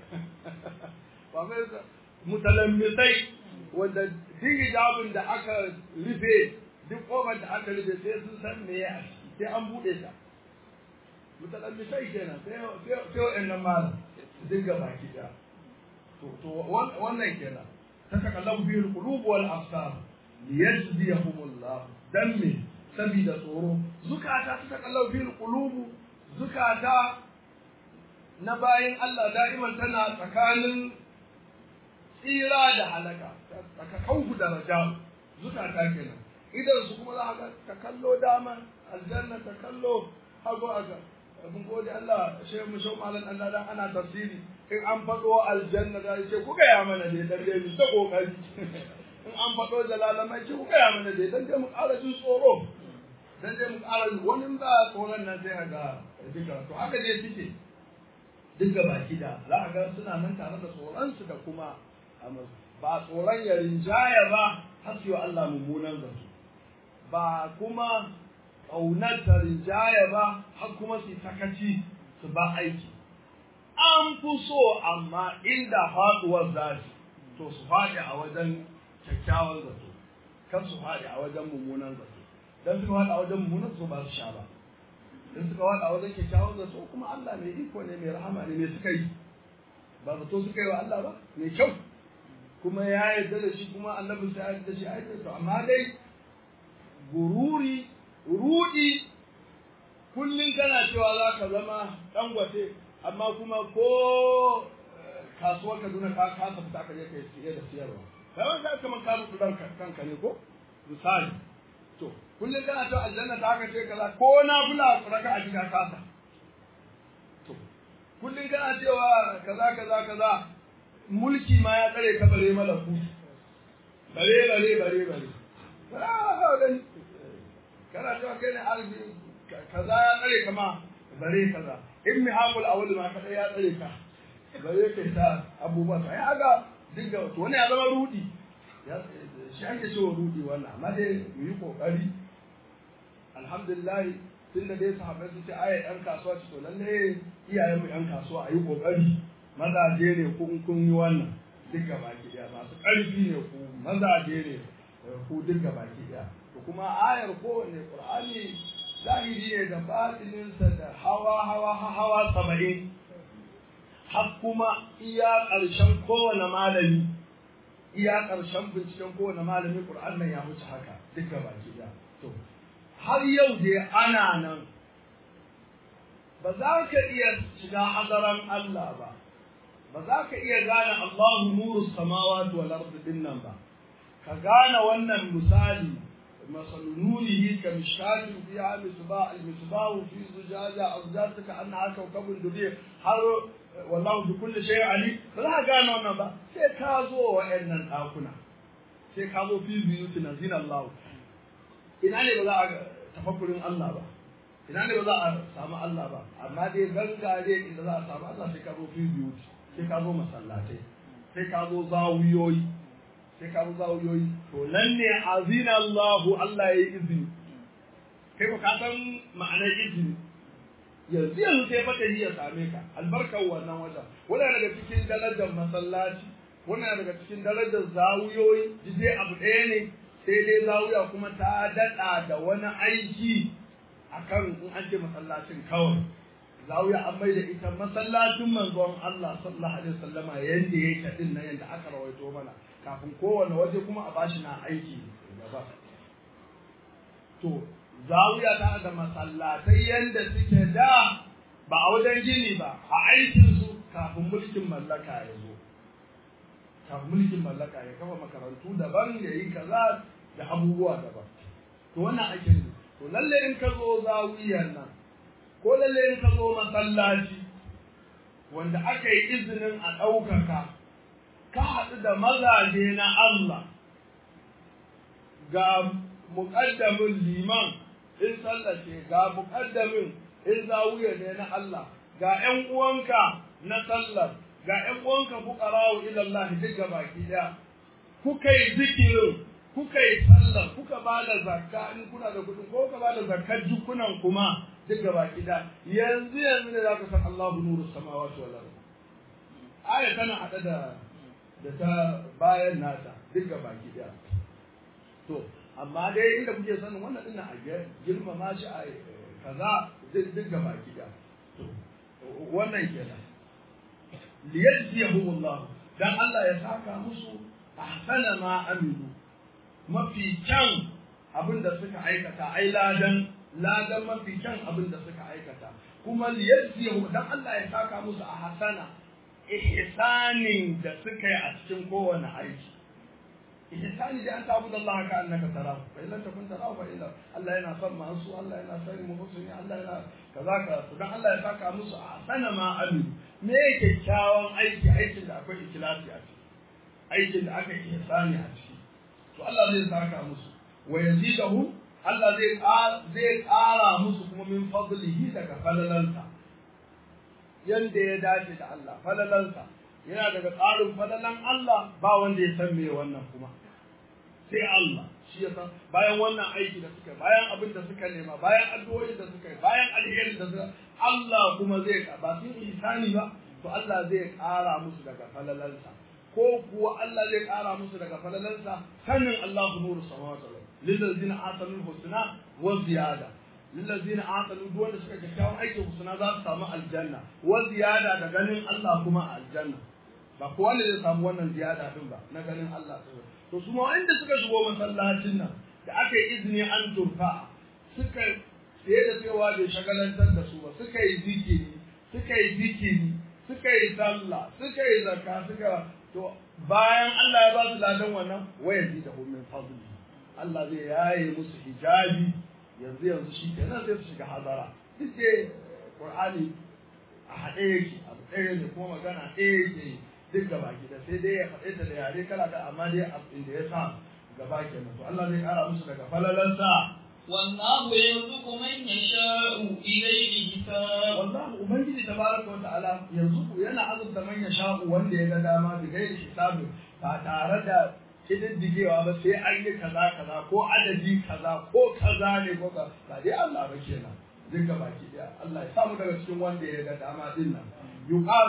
ba mai mutalammisai wanda duk hijabin da aka rufe duk kofar da aka rufe sai sun san me ya sai an buɗe ta mutalammisai kenan sai sai wa'annan malam duk gaba ki ɗaya to to wannan kenan ta takallabu bihi alqulub wal absar liyajziyahumullah dan me sabida tsoro zukata ta takallabu bihi alqulub zukata na bayan Allah da'iman tana tsakanin tsira da halaka tsaka kauku da raja zukata kenan idan su kuma za ka ka kallo dama aljanna ta kallo hago aga abin gode Allah shi mu shau malan Allah dan ana tafsiri in an faɗo aljanna da ce ku gaya mana dai dan dai mu ta kokari in an faɗo jalalamai ce ku gaya mana dai dan dai mu ƙara jin tsoro dan dai mu ƙara wani ba tsoron nan sai ga duka to haka dai suke duka baki da za a ga suna nan tare da tsoronsu da kuma ba tsoron ya rinjaya ba har su yi Allah mummunan zato ba kuma ƙaunar ta rinjaya ba har kuma su sakaci su ba aiki an fi so amma inda faɗuwar zafi to su faɗi a wajen kyakkyawan zato kan su faɗi a wajen mummunan zato don su faɗi a wajen mummunan zato ba su sha ba in suka wada wajen kyakkyawan zato kuma Allah mai iko ne mai rahama ne mai suka yi ba zato suka yi wa Allah ba mai kyau kuma ya yarda da shi kuma annabi sai ya yarda da shi ai to amma dai gururi rudi kullun kana cewa za ka zama dangote amma kuma ko kasuwar Kaduna ka kasa fita ka je kai siye da siyarwa kai ka kamar ka rubu kanka ne ko misali to kullum kana to aljanna ta haka ce kaza ko na bula raka a cikin kasa to kullum kana cewa kaza kaza kaza mulki ma ya tsare ka bare malaku bare bare bare bare bare kana cewa kai ne alfi kaza ya tsare ka ma bare kaza in mi hakul awal ma kada ya tsare ka bare kai ta abubuwa sai aga dinga to wani ya zama rudi shi ake cewa rudi wannan amma dai mu yi kokari alhamdulillah tun da dai sahabbai su ce aya yan kasuwa ce to lalle iyayen mu yan kasuwa a yi kokari mazaje ne ko in kun yi wannan duk baki daya masu ƙarfi ne ku mazaje ne ku duk baki daya to kuma ayar kowane qur'ani zahiri ne da batininsa da hawa hawa hawa saba'in har kuma iya ƙarshen kowane malami iya ƙarshen binciken kowane malami ƙur'an nan ya wuce haka duka baki ɗaya to har yau dai ana nan ba za ka iya shiga hadaran Allah ba ba za ka iya gane Allahu nuru samawati wal ardi din nan ba ka gane wannan misali مثل نوره كمشكاة فيها مصباح المصباح في زجاجة أزجاجة كأنها كوكب دري har wallahu bi kulli shay ali ba za ka gane wannan ba sai ka zo wa'annan ɗakuna sai ka zo fi biyuti na zina Allah ina ne ba za a tafakkurin Allah ba ina ne ba za a samu Allah ba amma dai gangare inda za a samu Allah sai ka zo fi biyuti sai ka zo masallatai sai ka zo zawiyoyi sai ka zo zawiyoyi to nan ne azina Allah Allah ya yi izini kai ba ka san ma'anar izini yanzu yanzu sai fata ya same ka albarkar wannan wajen wannan daga cikin darajar masallaci wannan daga cikin darajar zawuyoyi dai abu ɗaya ne sai dai zawuya kuma ta daɗa da wani aiki akan in an ce masallacin kawai zawuya an mai da ita masallacin manzon Allah sallallahu alaihi wasallama yanda yake din nan yanda aka rawaito mana kafin kowane waje kuma a bashi na aiki gaba to zawiya ta da masallatai yanda suke da ba a wajen gini ba a aikinsu kafin mulkin mallaka ya zo kafin mulkin mallaka ya kafa makarantu daban ya yi kaza da abubuwa daban to wannan ake ne to lalle in ka zo zawiyar nan ko lalle in ka zo masallaci wanda aka yi izinin a ɗaukaka ka haɗu da mazaje na Allah ga muƙaddamin liman in sallace ga muƙaddamin in zawiya ne na Allah ga ƴan uwanka na sallar ga ƴan uwanka fuqara'u ila Allah duk baki ɗaya kuka yi zikirin kuka yi sallar kuka ba da zakka in kuna da kuɗin ko ka ba da zakkar jukunan kuma duk baki ɗaya yanzu yanzu ne zaka san Allahu nuru samawati wal ardh aya tana hada da da ta bayan nata duk baki ɗaya to amma dai inda kuke sanin wannan din a girmama shi a kaza duk ga baki da wannan kenan liyajziyahum Allah dan Allah ya saka musu ahsana ma amilu mafi kyan abin da suka aikata ai ladan ladan mafi kyan abin da suka aikata kuma liyajziyahum dan Allah ya saka musu ahsana ihsanin da suka yi a cikin kowane aiki ihsani da an tabu da Allah ka annaka tarahu fa illan takun tarahu fa illa Allah yana son masu Allah yana son muhsini Allah yana kaza ka to dan Allah ya saka musu a sana ma amin me yake kyakkyawan aiki aikin da akwai ikhlasi a ciki aikin da aka yi ihsani a ciki to Allah zai saka musu wa yazidahu Allah zai zai ƙara musu kuma min fadlihi daga falalansa yanda ya dace da Allah falalansa yana daga tsarin fadalan Allah ba wanda ya san me wannan kuma sai Allah shi ya san bayan wannan aiki da suka bayan abin da suka nema bayan addu'o'i da suka yi bayan alheri da suka Allah kuma zai ba sun ihsani ba to Allah zai ƙara musu daga falalansa ko kuwa Allah zai ƙara musu daga falalansa sanin Allah nuru samawati wal lillazina atanul husna wa ziyada lillazina atanu duk wanda suka kyakkyawan aikin husna za su samu aljanna wa ziyada da ganin Allah kuma a aljanna ba kowa ne zai samu wannan ziyada din ba na ganin Allah to su ma inda suka shigo masallacin nan da aka yi izini an turfa suka sai da cewa bai shagalantar da su ba suka yi zikiri suka yi zikiri suka yi sallah suka yi zakka suka to bayan Allah ya ba su ladan wannan waya ji da min fadli Allah zai yaye musu hijabi yanzu yanzu shi kenan zai su shiga hazara duk dai Qur'ani a haɗe yake abu ɗaya ne kuma magana ɗaya yake duk gaba gida sai dai ya faɗe ta da yare kala da amma dai inda ya sa gaba kenan to Allah zai ƙara musu daga falalansa والله يرزق من يشاء بغير حساب wallahi ubangiji tabaraka wa ta'ala yanzu yana azurta man ya sha'u wanda ya ga dama bi gairi hisabi ba tare da kididdigewa ba sai an yi kaza kaza ko adadi kaza ko kaza ne ko ka ba dai Allah ba kenan duka baki daya Allah ya samu daga cikin wanda ya ga dama din nan yuqal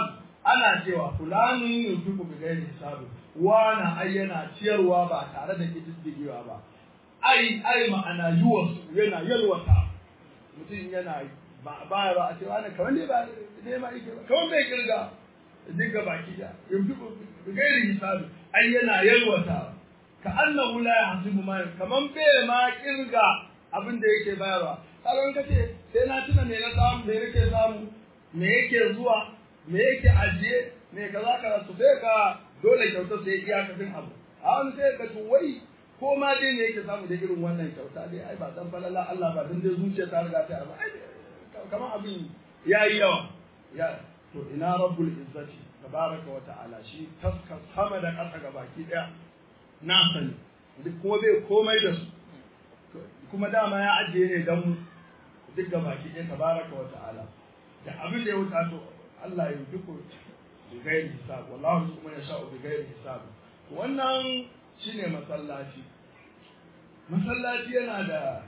ana cewa fulanin yunfiqu bi ghairi hisabi wana ai yana ciyarwa ba tare da kididdigewa ba ai ai ma'ana yuwas yana yalwata mutum yana ba ba ba a cewa ne kamar ne ba ne ma yake ba kamar bai kirga dinga baki da yunfiqu bi ghairi hisabi ai yana yalwata ka annahu la yahsibu ma kaman bai ma kirga abin da yake bayarwa kaga kace sai na tuna me na samu me nake samu me yake zuwa me yake ajiye me kaza kaza to sai ka dole kyauta sai iyakacin abu a wani sai ka to wai ko ma dai ne yake samu da irin wannan kyauta dai ai ba dan falala Allah ba dan dai zuciya ta riga ta abu ai kamar abin yayi yawa ya to ina rabbul izzati tabaraka wa ta'ala shi taska sama da ƙasa ga baki daya na sani duk kuma bai komai da su kuma dama ya ajiye ne dan mu duk ga baki ɗaya tabaraka wa ta'ala da abin da ya wuta to Allah ya duku bi gairi hisab wallahu kuma ya sha'u bi gairi hisab wannan shine masallaci masallaci yana da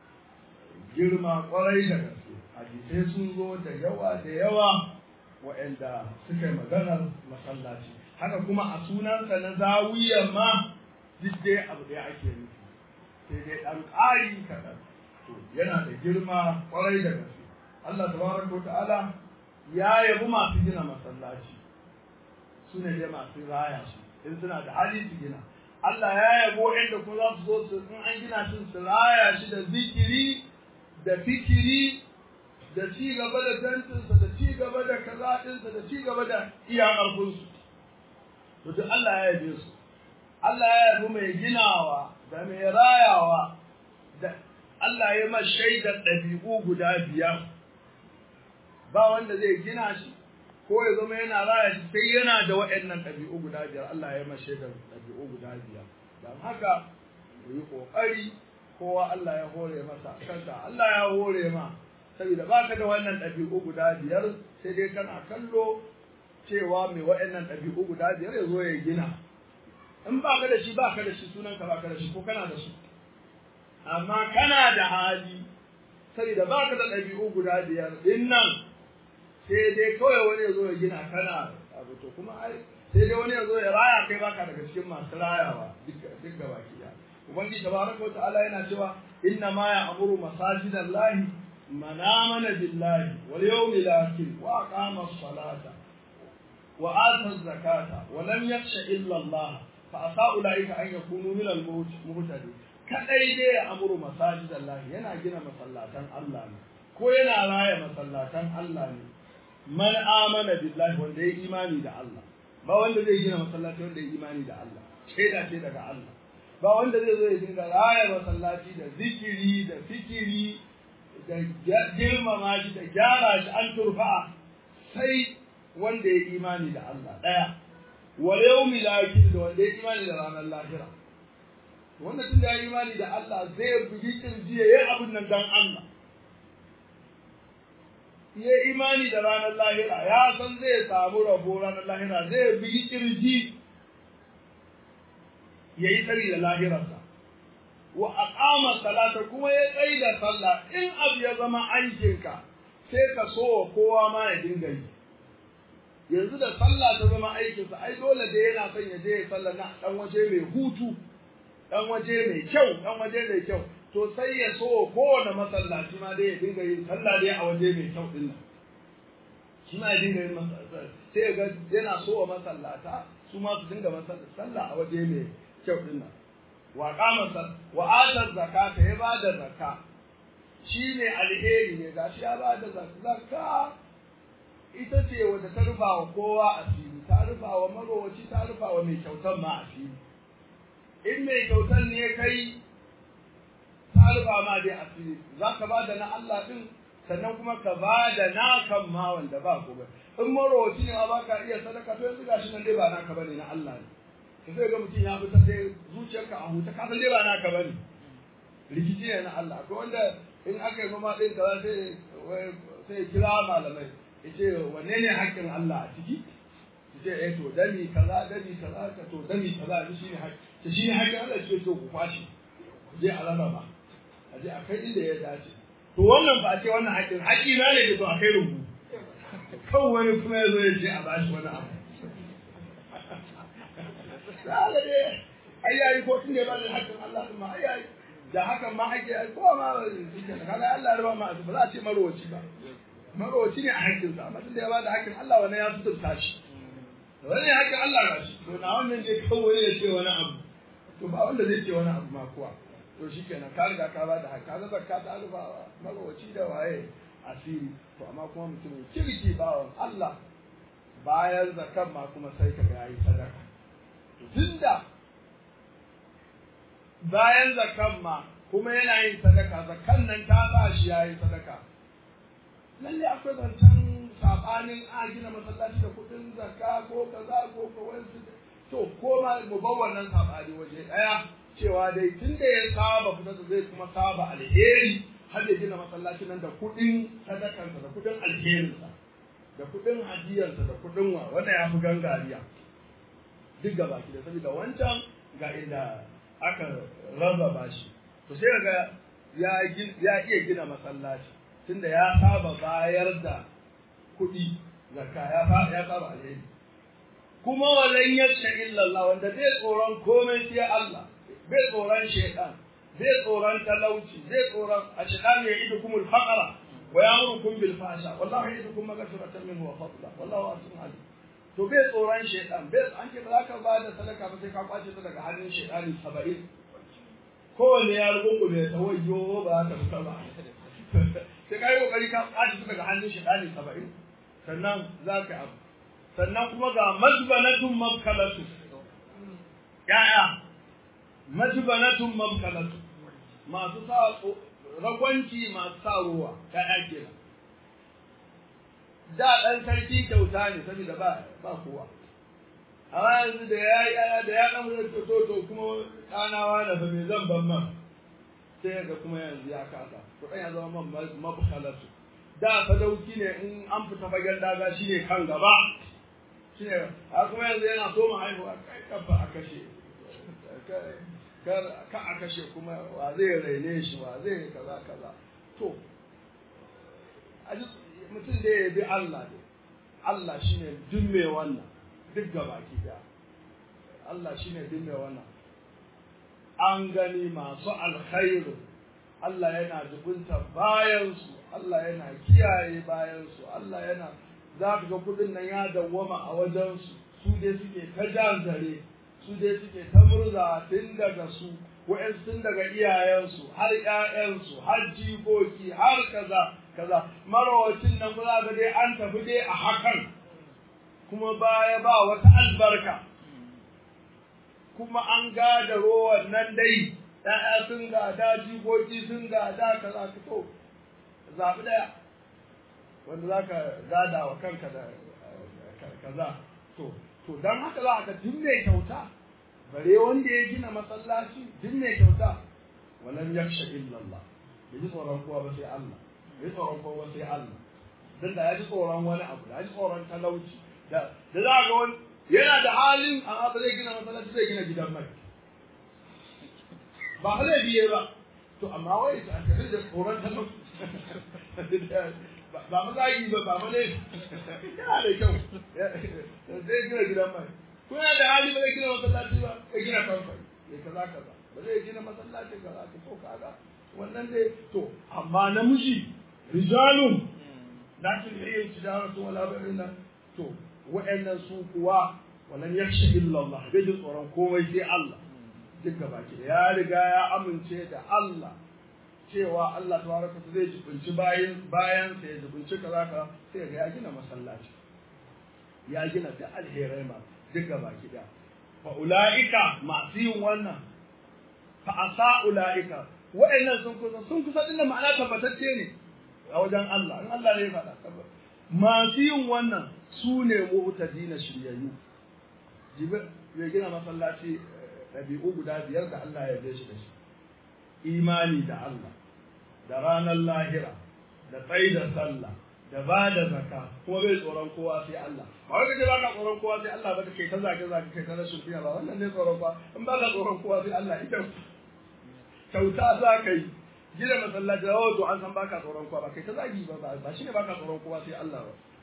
girma kwarai da gaske hadisai sun zo da yawa da yawa waɗanda suka yi maganar masallaci haka kuma a sunansa na zawiyar ma duk dai abu ɗaya ake nufi sai dai ɗan ƙari kaɗan to yana da girma kwarai da gaske Allah tabaraka ta'ala ya yabi masu gina masallaci su ne dai masu raya shi in suna da hali su gina Allah ya yabo inda ko za su zo su in an gina shi su raya shi da zikiri da fikiri da ci gaba da tantinsa da ci gaba da kaza ɗinsa da ci gaba da iya ƙarfinsu to duk Allah ya yabe su Allah ya yabi mai ginawa da mai rayawa da Allah ya ma shaidar ɗabi'u guda biyar ba wanda zai gina shi ko ya zama yana raya shi sai yana da waɗannan ɗabi'u guda biyar Allah ya ma shaidar ɗabi'u guda biyar don haka mu yi ƙoƙari kowa Allah ya hore masa kanka Allah ya hore ma saboda baka da wannan ɗabi'u guda biyar sai dai kana kallo cewa mai waɗannan ɗabi'u guda biyar ya zo ya gina in baka da shi baka da shi sunan ka baka da shi ko kana da shi amma kana da hali saboda baka da ɗabi'u guda biyar din nan sai dai kawai wani ya zo ya gina kana abu to kuma ai sai dai wani ya zo ya raya kai baka daga cikin masu rayawa duk duk gaba ki da ubangiji tabaraka wa ta'ala yana cewa inna ma ya'muru masajidallahi man amana billahi wal yawmil akhir wa aqama as-salata wa ata az-zakata wa lam yakhsha illa Allah fa asa ulaika an yakunu min al-muhtadin kadai dai ya amuru masajidallahi yana gina masallatan Allah ne ko yana raya masallatan Allah ne man amana billahi wanda ya imani da Allah ba wanda zai gina masallaci wanda ya imani da Allah shaida ce daga Allah ba wanda zai zo ya dinga raya masallaci da zikiri da fikiri da girmama shi da gyara shi an turfa sai wanda ya imani da Allah daya wal yawmil akhir da wanda ya imani da ranar lahira wanda tun da ya imani da Allah zai bugi kirji ya yi abin nan dan Allah ya imani da ranar lahira ya san zai samu rabo ranar lahira zai bi kirji ya yi tsari da lahirarsa wa aqama salata kuma ya tsayi da sallah in abu ya zama aikinka sai ka so wa kowa ma ya dinga yi yanzu da sallah ta zama aikinsa ai dole da yana son ya je ya sallah na dan waje mai hutu dan waje mai kyau dan waje mai kyau to sai ya so kowane masallaci ma dai ya dinga yin sallah dai a waje mai kyau din nan shi ma ya dinga yin sai ya ga yana so wa masallata su ma su dinga sallah a waje mai kyau din nan wa qama wa ata zakata ya bada zakka shi ne alheri ne gashi ya bada zakka ita ce wadda ta rufa wa kowa asiri ta rufa wa marowaci ta rufa wa mai kyautan ma asiri in mai kyautan ne kai rufa ma dai asiri za ka ba da na Allah ɗin sannan kuma ka ba da nakan ma wanda ba ku ba in marowaci ne ma ba ka iya sadaka to yanzu gashi nan dai ba naka bane na Allah ne ka sai ga mutum ya fitar dai zuciyarka a huta ka san dai ba naka bane rikici ne na Allah ko wanda in aka yi mama ɗin kaza sai sai kira malamai yace wanne ne haƙƙin Allah a ciki yace eh to dami kaza dami kaza ka to dami kaza shi ne haƙƙi shi ne haƙƙin Allah ce to ku kwashi je a rarraba a je a kai inda ya dace to wannan ba a ce wannan haƙƙin haƙƙi na ne da to a kai rubu kan wani kuma ya zo ya ce a bashi wani abu da dai ai yayi ko tun da ya bada hakkin Allah din ma ai yayi da hakan ma ake ai ko ma shike kaga Allah ya raba ma ba za a ce marowaci ba marowaci ne a hakkin sa amma tun da ya bada hakkin Allah wannan ya sutunta shi wani hakkin Allah ga shi to na wannan ne kawai ya ce wani abu to ba wanda zai ce wani abu ma kuwa to shikenan ka riga ka bada hakki kaga zakka ta alfa marowaci da waye asiri to amma kuma mutum kirki bawan Allah bayan zakan ma kuma sai ka ga yayi sadaka tunda bayan zakan ma kuma yana yin sadaka zakan nan ta sa shi yayi sadaka lalle akwai zancen sabanin a gina masallaci da kudin zakka ko kaza ko ko wani to ko ma mu bar wannan sabani waje daya cewa dai tunda ya saba fita zai kuma saba alheri har ya gina masallaci nan da kudin sadakansa da kudin alherinsa da kudin hadiyarsa da kudin wa wanda ya fi gangariya duk gaba ki da saboda wancan ga inda aka rarraba shi to sai ga ya ya iya gina masallaci tunda ya saba bayar da kuɗi zakka ya ya saba alheri kuma walan yasha illa Allah wanda bai tsoron komai sai Allah bai tsoron shaytan bai tsoron talauci bai tsoron ashqan ya idukumul faqra wa ya'murukum bil fahsha wallahu ya'idukum maghfiratan minhu wa fadla wallahu wasi'un alim to bai tsoron shaidan bai an ce ba za ka ba da sadaka ba sai ka kwace ta daga hannun shaidani saba'in kowanne ya rubu ne ta wayo ba za ta fita ba sai ka yi kokari ka kwace ta daga hannun shaidani saba'in sannan za ka abu sannan kuma ga majbanatun mabkalatu ya'ya majbanatun mabkalatu masu sa ragwanci masu sa ruwa ya'ya kenan da ɗan sarki kyauta ne saboda ba ba kowa amma yanzu da ya yi da ya ɗan wurin to to kuma ɗanawa da fa me zan ban man sai ga kuma yanzu ya kasa to ɗan ya zama man mabkhalatu da sadauki ne in an fita fagen daga shi ne kan gaba shi ne a kuma yanzu yana so mu haihuwa kai kafa a kashe kar ka a kashe kuma wa zai raine shi wa zai kaza kaza to a mutum da ya bi Allah ne Allah shine duk mai wannan duk gabaki daya Allah shine duk mai wannan an gani masu alkhairu Allah yana zubunta bayansu Allah yana kiyaye bayansu Allah yana za ka ga kudin nan ya dawwama a wajensu su dai suke ta jan zare su dai suke ta murza tun daga su wa'yansu tun daga iyayensu har ƴaƴansu har jikoki har kaza kaza marawacin nan za ga dai an tafi dai a hakan kuma baya ba wata albarka kuma an gada rowan nan dai ƴaƴa sun gada jikoki sun gada kaza ka to zaɓi ɗaya wanda za ka gada wa kanka da kaza to to don haka za ka duk mai kyauta bare wanda ya gina masallaci duk mai kyauta walam yaksha illa Allah bai ji tsoron kowa ba sai Allah bai tsoron kowa sai Allah dan da ya ji tsoron wani abu da ya ji tsoron talauci da da za ga wani yana da halin amma ba zai gina masallaci zai gina gidan mai ba zai biye ba to amma wai ta kare da tsoron talauci ba mu zagi ba ba mu ne yana da kyau zai gina gidan mai ko yana da hali ba zai gina masallaci ba ya gina kamfani ya kaza kaza ba zai gina masallaci kaza ka to kaga wannan dai to amma namiji rijalun la tulhiyu tijaratu wala bai'un to wa'annan su kuwa walan yakhsha illa Allah bai ji tsoron komai sai Allah duk gaba ki ya riga ya amince da Allah cewa Allah tabaraka zai jibinci bayan bayan sa ya jibinci kaza kaza sai ga ya gina masallaci ya gina da alherai ma duk gaba ki da fa ulaika masu yin wannan fa asa ulaika wa'annan sun kusa sun kusa din ma'ana tabbatacce ne a wajen Allah in Allah ne ya faɗa masu yin wannan su ne mu'tadina shiryayyu jibi ya gina masallaci ɗabi'u guda biyar da Allah ya shi da shi imani da Allah da ranar lahira da tsayi da sallah da ba da zaka kuma bai tsoron kowa sai Allah ba wai kace baka tsoron kowa sai Allah ba kai ta zage zage kai ta rashin fiya ba wannan ne tsoron kowa in ba ka tsoron kowa sai Allah ita kyauta za ka yi gina masallaci da wato an san baka tsoron kowa ba kai ta zagi ba ba shine baka tsoron kowa sai Allah ba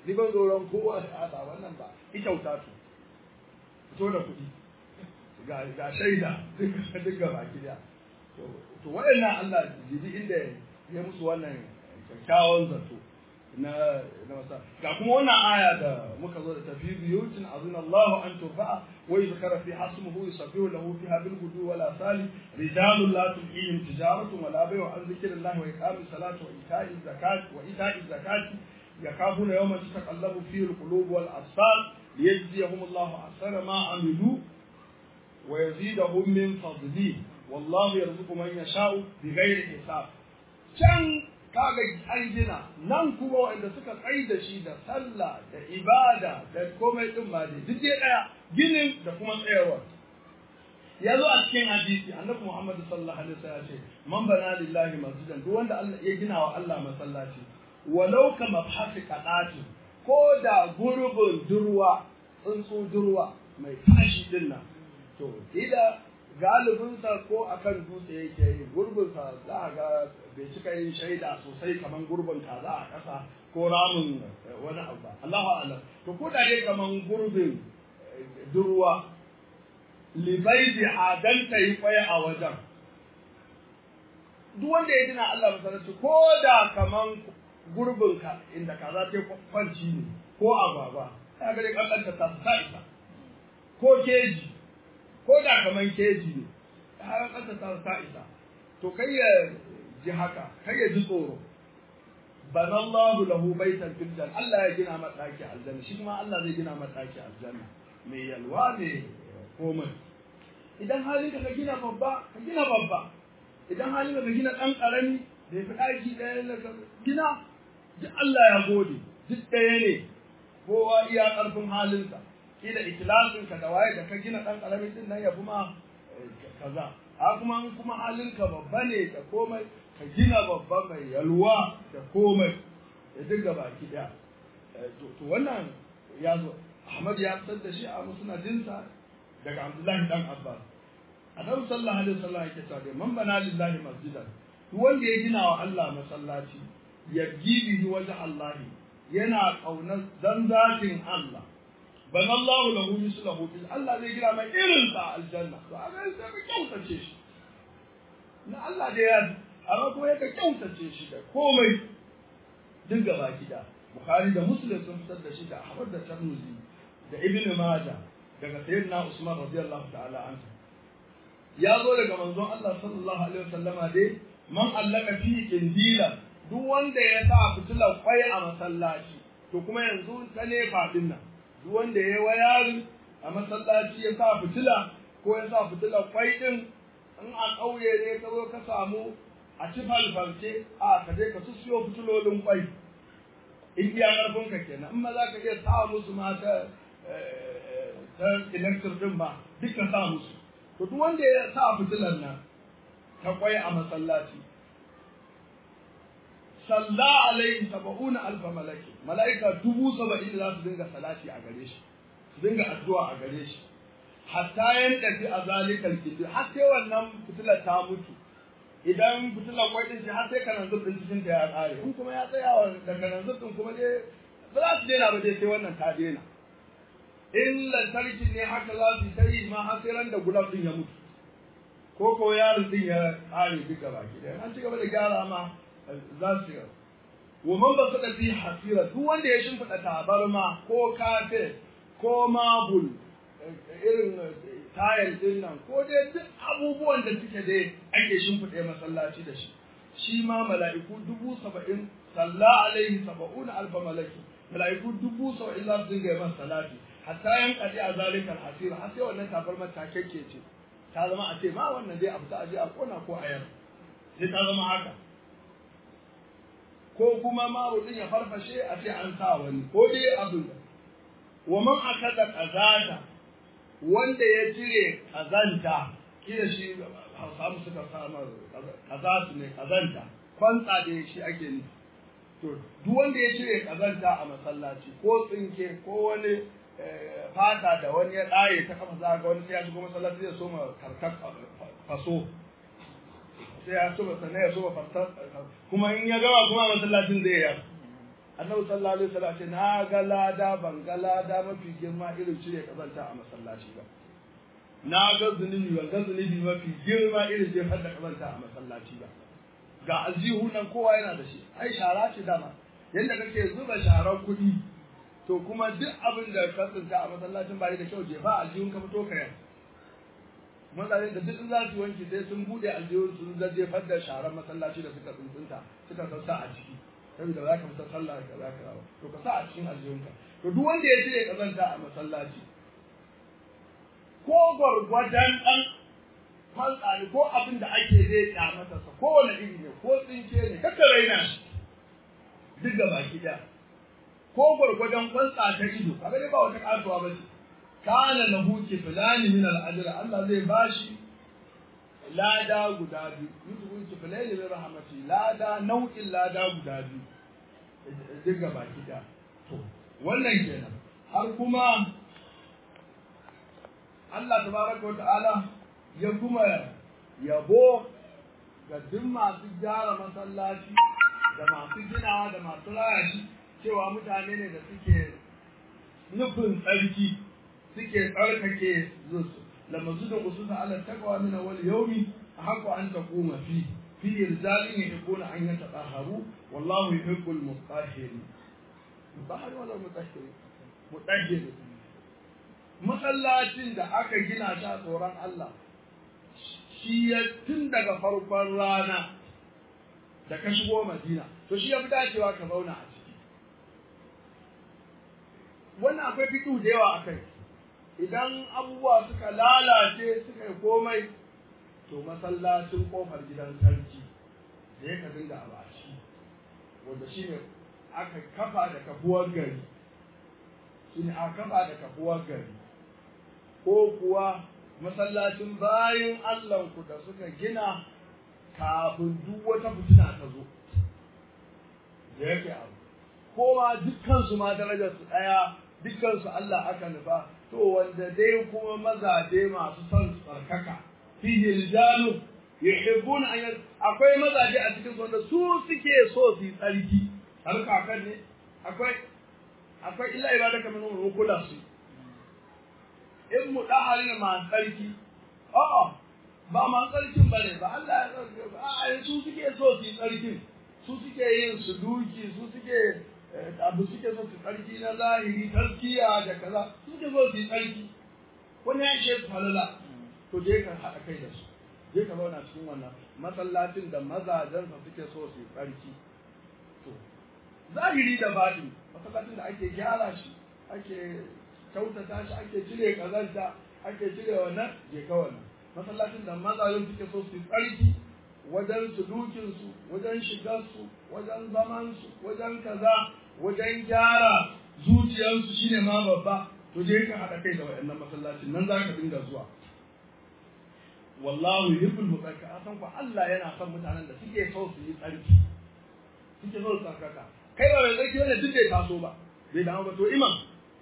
ni ban tsoron kowa a ba wannan ba ita kyauta to fito da kuɗi ga ga shaida duka duka baki daya to to waɗannan Allah jibi inda ya musu wannan kyakkyawan zato na na masa ga kuma wannan aya da muka zo da tafi biyutin azina Allah an turfa'a wa yuzkara fi hasmuhu yusabbihu lahu fiha bil gudu wala sali rijalun la tulhihim tijaratun wala bay'un an zikrillah wa iqamis salati wa ita'iz zakati wa ita'iz zakati yakafuna yawman tataqallabu fihi al qulub wal absar liyajziyahum Allah ahsana ma amilu wa yazidahum min fadlihi wallahu yarzuqu man yasha'u bighairi hisab can kaga an gina nan kuma wanda suka tsayi da shi da sallah da ibada da komai din ma dai duk dai daya ginin da kuma tsayarwa ya zo a cikin hadisi annabi Muhammad sallallahu alaihi wasallam ya ce man bana lillahi masjidan duk wanda Allah ya gina wa Allah masallaci walau ka mafhasi qadati ko da gurbin durwa tsuntsu durwa mai tashi din nan to ida galibinsa ko akan dutse yake yi gurbinsa za a ga bai cika yin shaida sosai kamar gurbin kaza a ƙasa ko ramin wani abu ba Allahu a'lam to ko da dai kamar gurbin durwa libaidi adan ta yi kwaya a wajen duk wanda ya dina Allah masallaci ko da kamar gurbin ka inda kaza ta kwanci ne ko agwagwa ta ga dai kankanta ta ta isa ko keji ko da kaman keji ne har ƙasa ta ta isa to kai ya ji haka kai ya ji tsoro bana Allahu lahu baitan fil janna Allah ya gina masa daki aljanna shi kuma Allah zai gina masa daki aljanna mai yalwa ne komai idan halin ka gina babba ka gina babba idan halin ka gina dan karami da ya fi daki ɗaya na gina duk Allah ya gode duk ɗaya ne kowa iya ƙarfin halinsa kila ikhlasin ka da waye da ka gina dan karamin din nan ya kuma kaza a kuma kuma halin ka babba ne da komai ka gina babba mai yalwa da komai ya dinga baki daya to wannan ya zo Ahmad ya fitar da shi a musnadinsa daga Abdullahi dan Abbas Annabi sallallahu alaihi wasallam yake cewa man bana lillahi masjidan duk wanda ya gina wa Allah masallaci ya gibi wajen Allah yana kaunar dan zatin Allah ban Allah lahu mislahu bil Allah zai gina mai irin sa aljanna to a ga sai ka kyautace shi na Allah da ya amma kuma ya ka kyautace shi da komai duk gaba gida Bukhari da Muslim sun fitar da shi da Ahmad da Tirmidhi da Ibn Majah daga Sayyidina Usman radiyallahu ta'ala anhu ya zo daga manzon Allah sallallahu alaihi wasallama dai man allaka fi kindila duk wanda ya sa fitilar kwai a masallaci to kuma yanzu ta ne fadin nan duk wanda ya wayarin a masallaci ya sa fitila ko ya sa fitila kwai din in a ƙauye ne ka zo ka samu a ci falfalce a ka je ka siyo fitilolin kwai in iya ƙarfin ka kenan in ma za ka iya sa musu ma ta ta electric din ba duk ka sa musu to duk wanda ya sa fitilar nan ta kwai a masallaci salla alaihi saba'una alfa malaki mala'ika dubu saba'in za su dinga salati a gare shi su dinga addu'a a gare shi hatta yan tafi a zalikal kibir har sai wannan fitilar ta mutu idan fitilar kwai din shi har sai kanan zubin cikin ta ya kare in kuma ya tsaya wa da kanan zubin kuma dai ba za su daina ba dai sai wannan ta daina in lantarki ne haka za su ta yi ma har sai ran da gulab din ya mutu ko ko yaron din ya kare duka baki da an ci gaba da gyara ma za su yi wa man ba suka fi hasira duk wanda ya shimfiɗa tabarma ko kafe ko mabul irin tayal din nan ko dai duk abubuwan da suke dai ake shimfiɗe masallaci da shi shi ma mala'iku dubu saba'in salla alaihi saba'un alfa malaki mala'iku dubu saba'in za su dinga yi masa salati hatta yan kaɗi a zalikar hasira har sai wannan tabarmar ta kekke ce ta zama a ce ma wannan dai abu ta aje a kona ko a yar sai ta zama haka ko kuma marudin ya farfashe a ce an sa wani ko dai abin da wa man akada qazata wanda ya cire kazanta kila shi Hausa suka samu kazatu ne kazanta kwantsa da shi ake nufi to duk wanda ya cire kazanta a masallaci ko tsinke ko wani fata da wani ya ɗaye ta kafa za ga wani sai ya shigo masallaci zai so ma karkar faso sai ya so sannan ya so fasar kuma in ya gama kuma masallacin zai yar annabi sallallahu alaihi wasallam ce na ga lada ban ga lada mafi girma irin cire kazanta a masallaci ba na ga zunubi ban ga zunubi mafi girma irin jefar da kazanta a masallaci ba ga aljihu nan kowa yana da shi ai shara ce dama yadda kake zuba sharar kuɗi to kuma duk abin da ka tsinta a masallacin ba da kyau jefa aljihun ka fito ka yau mutane da duk za su wanki sai sun bude aljihun sun za jefar da sharar masallaci da suka tsuntsunta suka sassa a ciki saboda za ka fita sallah ka za ka rawa to ka sa a cikin aljihunka to duk wanda ya cire kazanta a masallaci ko gwargwadon ɗan faltsari ko abin da ake zai ya masa sa kowane iri ne ko tsinke ne kaka raina shi duk da baki ɗaya ko gwargwadon kwantsa ta ido kaga dai ba wata kasuwa ba ce kana lahu kiflani min al-ajr Allah zai bashi lada guda biyu yutu kiflani min rahmati lada nau'in lada guda biyu duk ga baki ɗaya to wannan kenan har kuma Allah tabaraka wa ta'ala ya kuma yabo ga duk masu gyara masallaci da masu ginawa da masu raya shi cewa mutane ne da suke nufin tsarki suke tsarkake zusu lamazu da ususa ala taqwa min awwal yawmi haqqu an taquma fi fi irjalin yuhibbuna an yatahharu wallahu yuhibbul mutahhirin mutahhir wala mutahhir mutahhir masallacin da aka gina shi a tsoron Allah shi ya tun daga farkon rana da ka shigo Madina to shi ya fi dacewa ka zauna a ciki wannan akwai fitu da yawa akai idan abubuwa suka lalace suka yi komai to masallacin kofar gidan sarki da ya ka dinga a bashi wanda shi ne aka kafa da kafuwar gari shi ne aka kafa da kafuwar gari ko kuwa masallacin bayan Allahnku da suka gina kafin duk wata fitina ta zo da yake abu kowa dukkansu ma darajar su ɗaya dukkansu Allah aka nufa to wanda dai kuma mazaje masu son tsarkaka fihi rijalu yuhibbuna an akwai mazaje a cikin wanda su suke so su yi tsarki har kakan ne akwai akwai illa ibadaka min rukula su in mu dahari ma tsarki a'a ba ma tsarkin bane ba Allah ya su suke so su yi tsarkin su suke yin su duki su suke abu suke so su tsarki na zahiri taskiya da kaza su suke so su yi tsarki wani ya ce falala to je ka haɗa kai da su je ka zauna cikin wannan masallacin da mazajensa suke so su yi tsarki to zahiri da baɗi masallacin da ake gyara shi ake kyautata shi ake cire kazanta ake cire wannan je ka wannan masallacin da mazajen suke so su yi tsarki wajen sulukinsu wajen shigarsu wajen zamansu wajen kaza wajen gyara zuciyarsu shine ma babba to je ka haɗa kai da waɗannan masallacin nan za ka dinga zuwa wallahu yuhibbul mutsaka a san ku Allah yana son mutanen da suke so su yi tsarki suke so su tsarkaka kai ba mai tsarki wanda duk bai taso ba bai damu ba to imam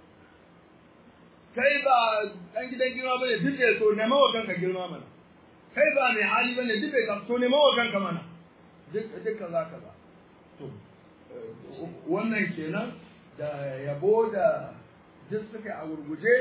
kai ba ɗan gidan girma bane duk bai so nema wa kanka girma mana kai ba mai hali bane duk bai taso nema wa kanka mana duk duk kaza kaza to wannan kenan da yabo da duk suka a gurguje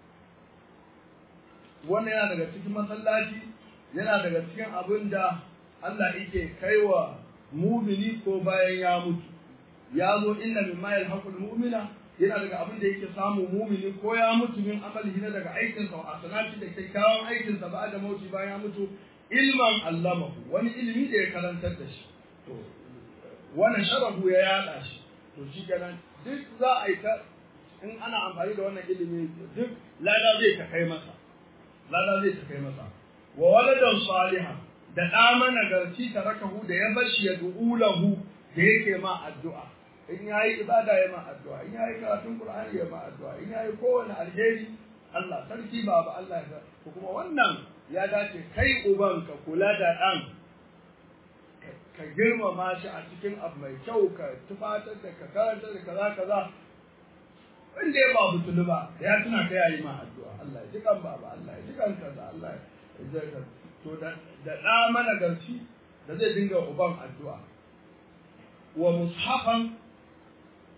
wannan yana daga cikin masallaci yana daga cikin abin da Allah yake kaiwa mumini ko bayan ya mutu ya zo inna mimma yalhaqul mu'mina yana daga abin da yake samu mumini ko ya mutu min amalihi na daga aikin sa a sanati da kyakkyawan aikin sa ba da mauti bayan ya mutu ilman allamahu wani ilimi da ya karantar da shi to wannan sharafu ya yada shi to shi kenan duk za a yi ta in ana amfani da wannan ilimi duk lada zai ta kai masa lada zai ta kai masa wa waladan salihan da ɗa managarci ta rakahu da ya bashi ya du'ulahu da yake ma addu'a in yayi ibada ya ma addu'a in yayi karatun qur'ani ya ma addu'a in yayi kowane alheri Allah sarki baba Allah ya ko kuma wannan ya dace kai uban ka kula da ɗan ka girmama shi a cikin abu mai kyau ka tufatar da ka karantar da kaza kaza wanda ya ba butulu ba ya tuna ka yayi ma addu'a Allah ya ji kan baba Allah ya ji kan kaza Allah ya ji kan to da da da mana garci da zai dinga uban addu'a wa mushafan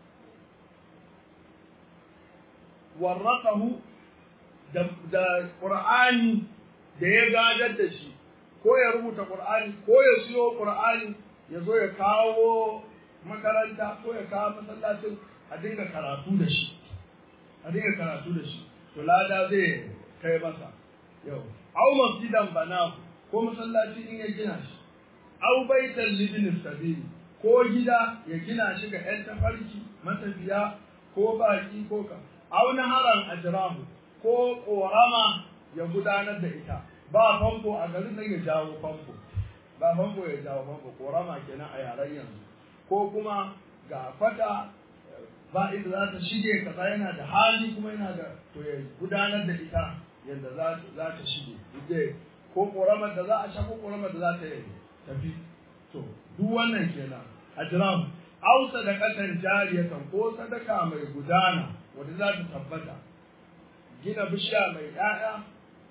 warraqahu da da qur'ani da ya gadar da shi ko ya rubuta qur'ani ko ya siyo qur'ani ya zo ya kawo makaranta ko ya kawo masallacin a dinga karatu da shi a dinga karatu da shi to lada zai kai masa yau au masjidan bana ko masallaci in ya gina shi au baitan libin sabili ko gida ya gina shi ga ƴan tafarki matafiya ko baki ko ka au naharan ajrahu ko korama ya gudanar da ita ba famfo a garin nan ya jawo famfo ba famfo ya jawo famfo korama kenan a yaren yanzu ko kuma ga fata ba inda za ta shige kaza yana da hali kuma yana da to ya gudanar da ita yadda za ta shige ide ko koramar da za a sha ko koramar da za ta yi tafi to duk wannan kenan ajram aw sadaqatan jariyatan ko sadaka mai gudana wanda za ta tabbata gina bishiya mai 'ya'ya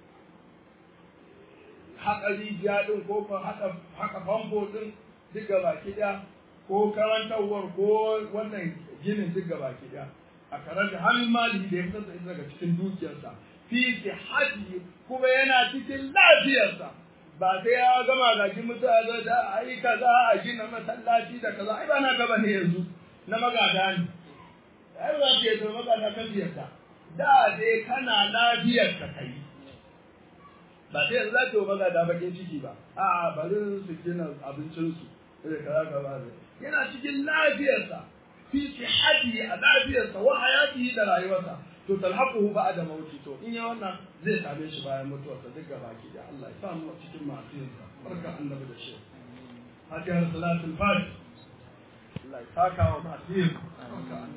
haƙa rijiya ɗin ko haƙa famfo ɗin duk baki ɗaya ko karantarwar ko wannan ginin duk baki ɗaya a karanta hannun mali da ya fitar da ita daga cikin dukiyarsa fi haji kuma yana cikin lafiyarsa ba sai ya gama gajin mutane da ai kaza a gina masallaci da kaza ai ba na gaba ne yanzu na magada ne ai ba ta yi magada kan ziyarta da dai kana lafiyar ka kai ba sai yanzu za ta yi magada bakin ciki ba a bari su gina abincinsu da kaza kaza ne yana cikin lafiyarsa fi sihhatihi a lafiyarsa wa hayatihi da rayuwarsa to talhaquhu ba'da mauti to in ya wannan zai same shi bayan mutuwarsa duk gaba ki da Allah ya sa mu cikin masu yin sa barka annabi da shi Fatiha salatul Fatiha Allah ya saka wa masu yin barka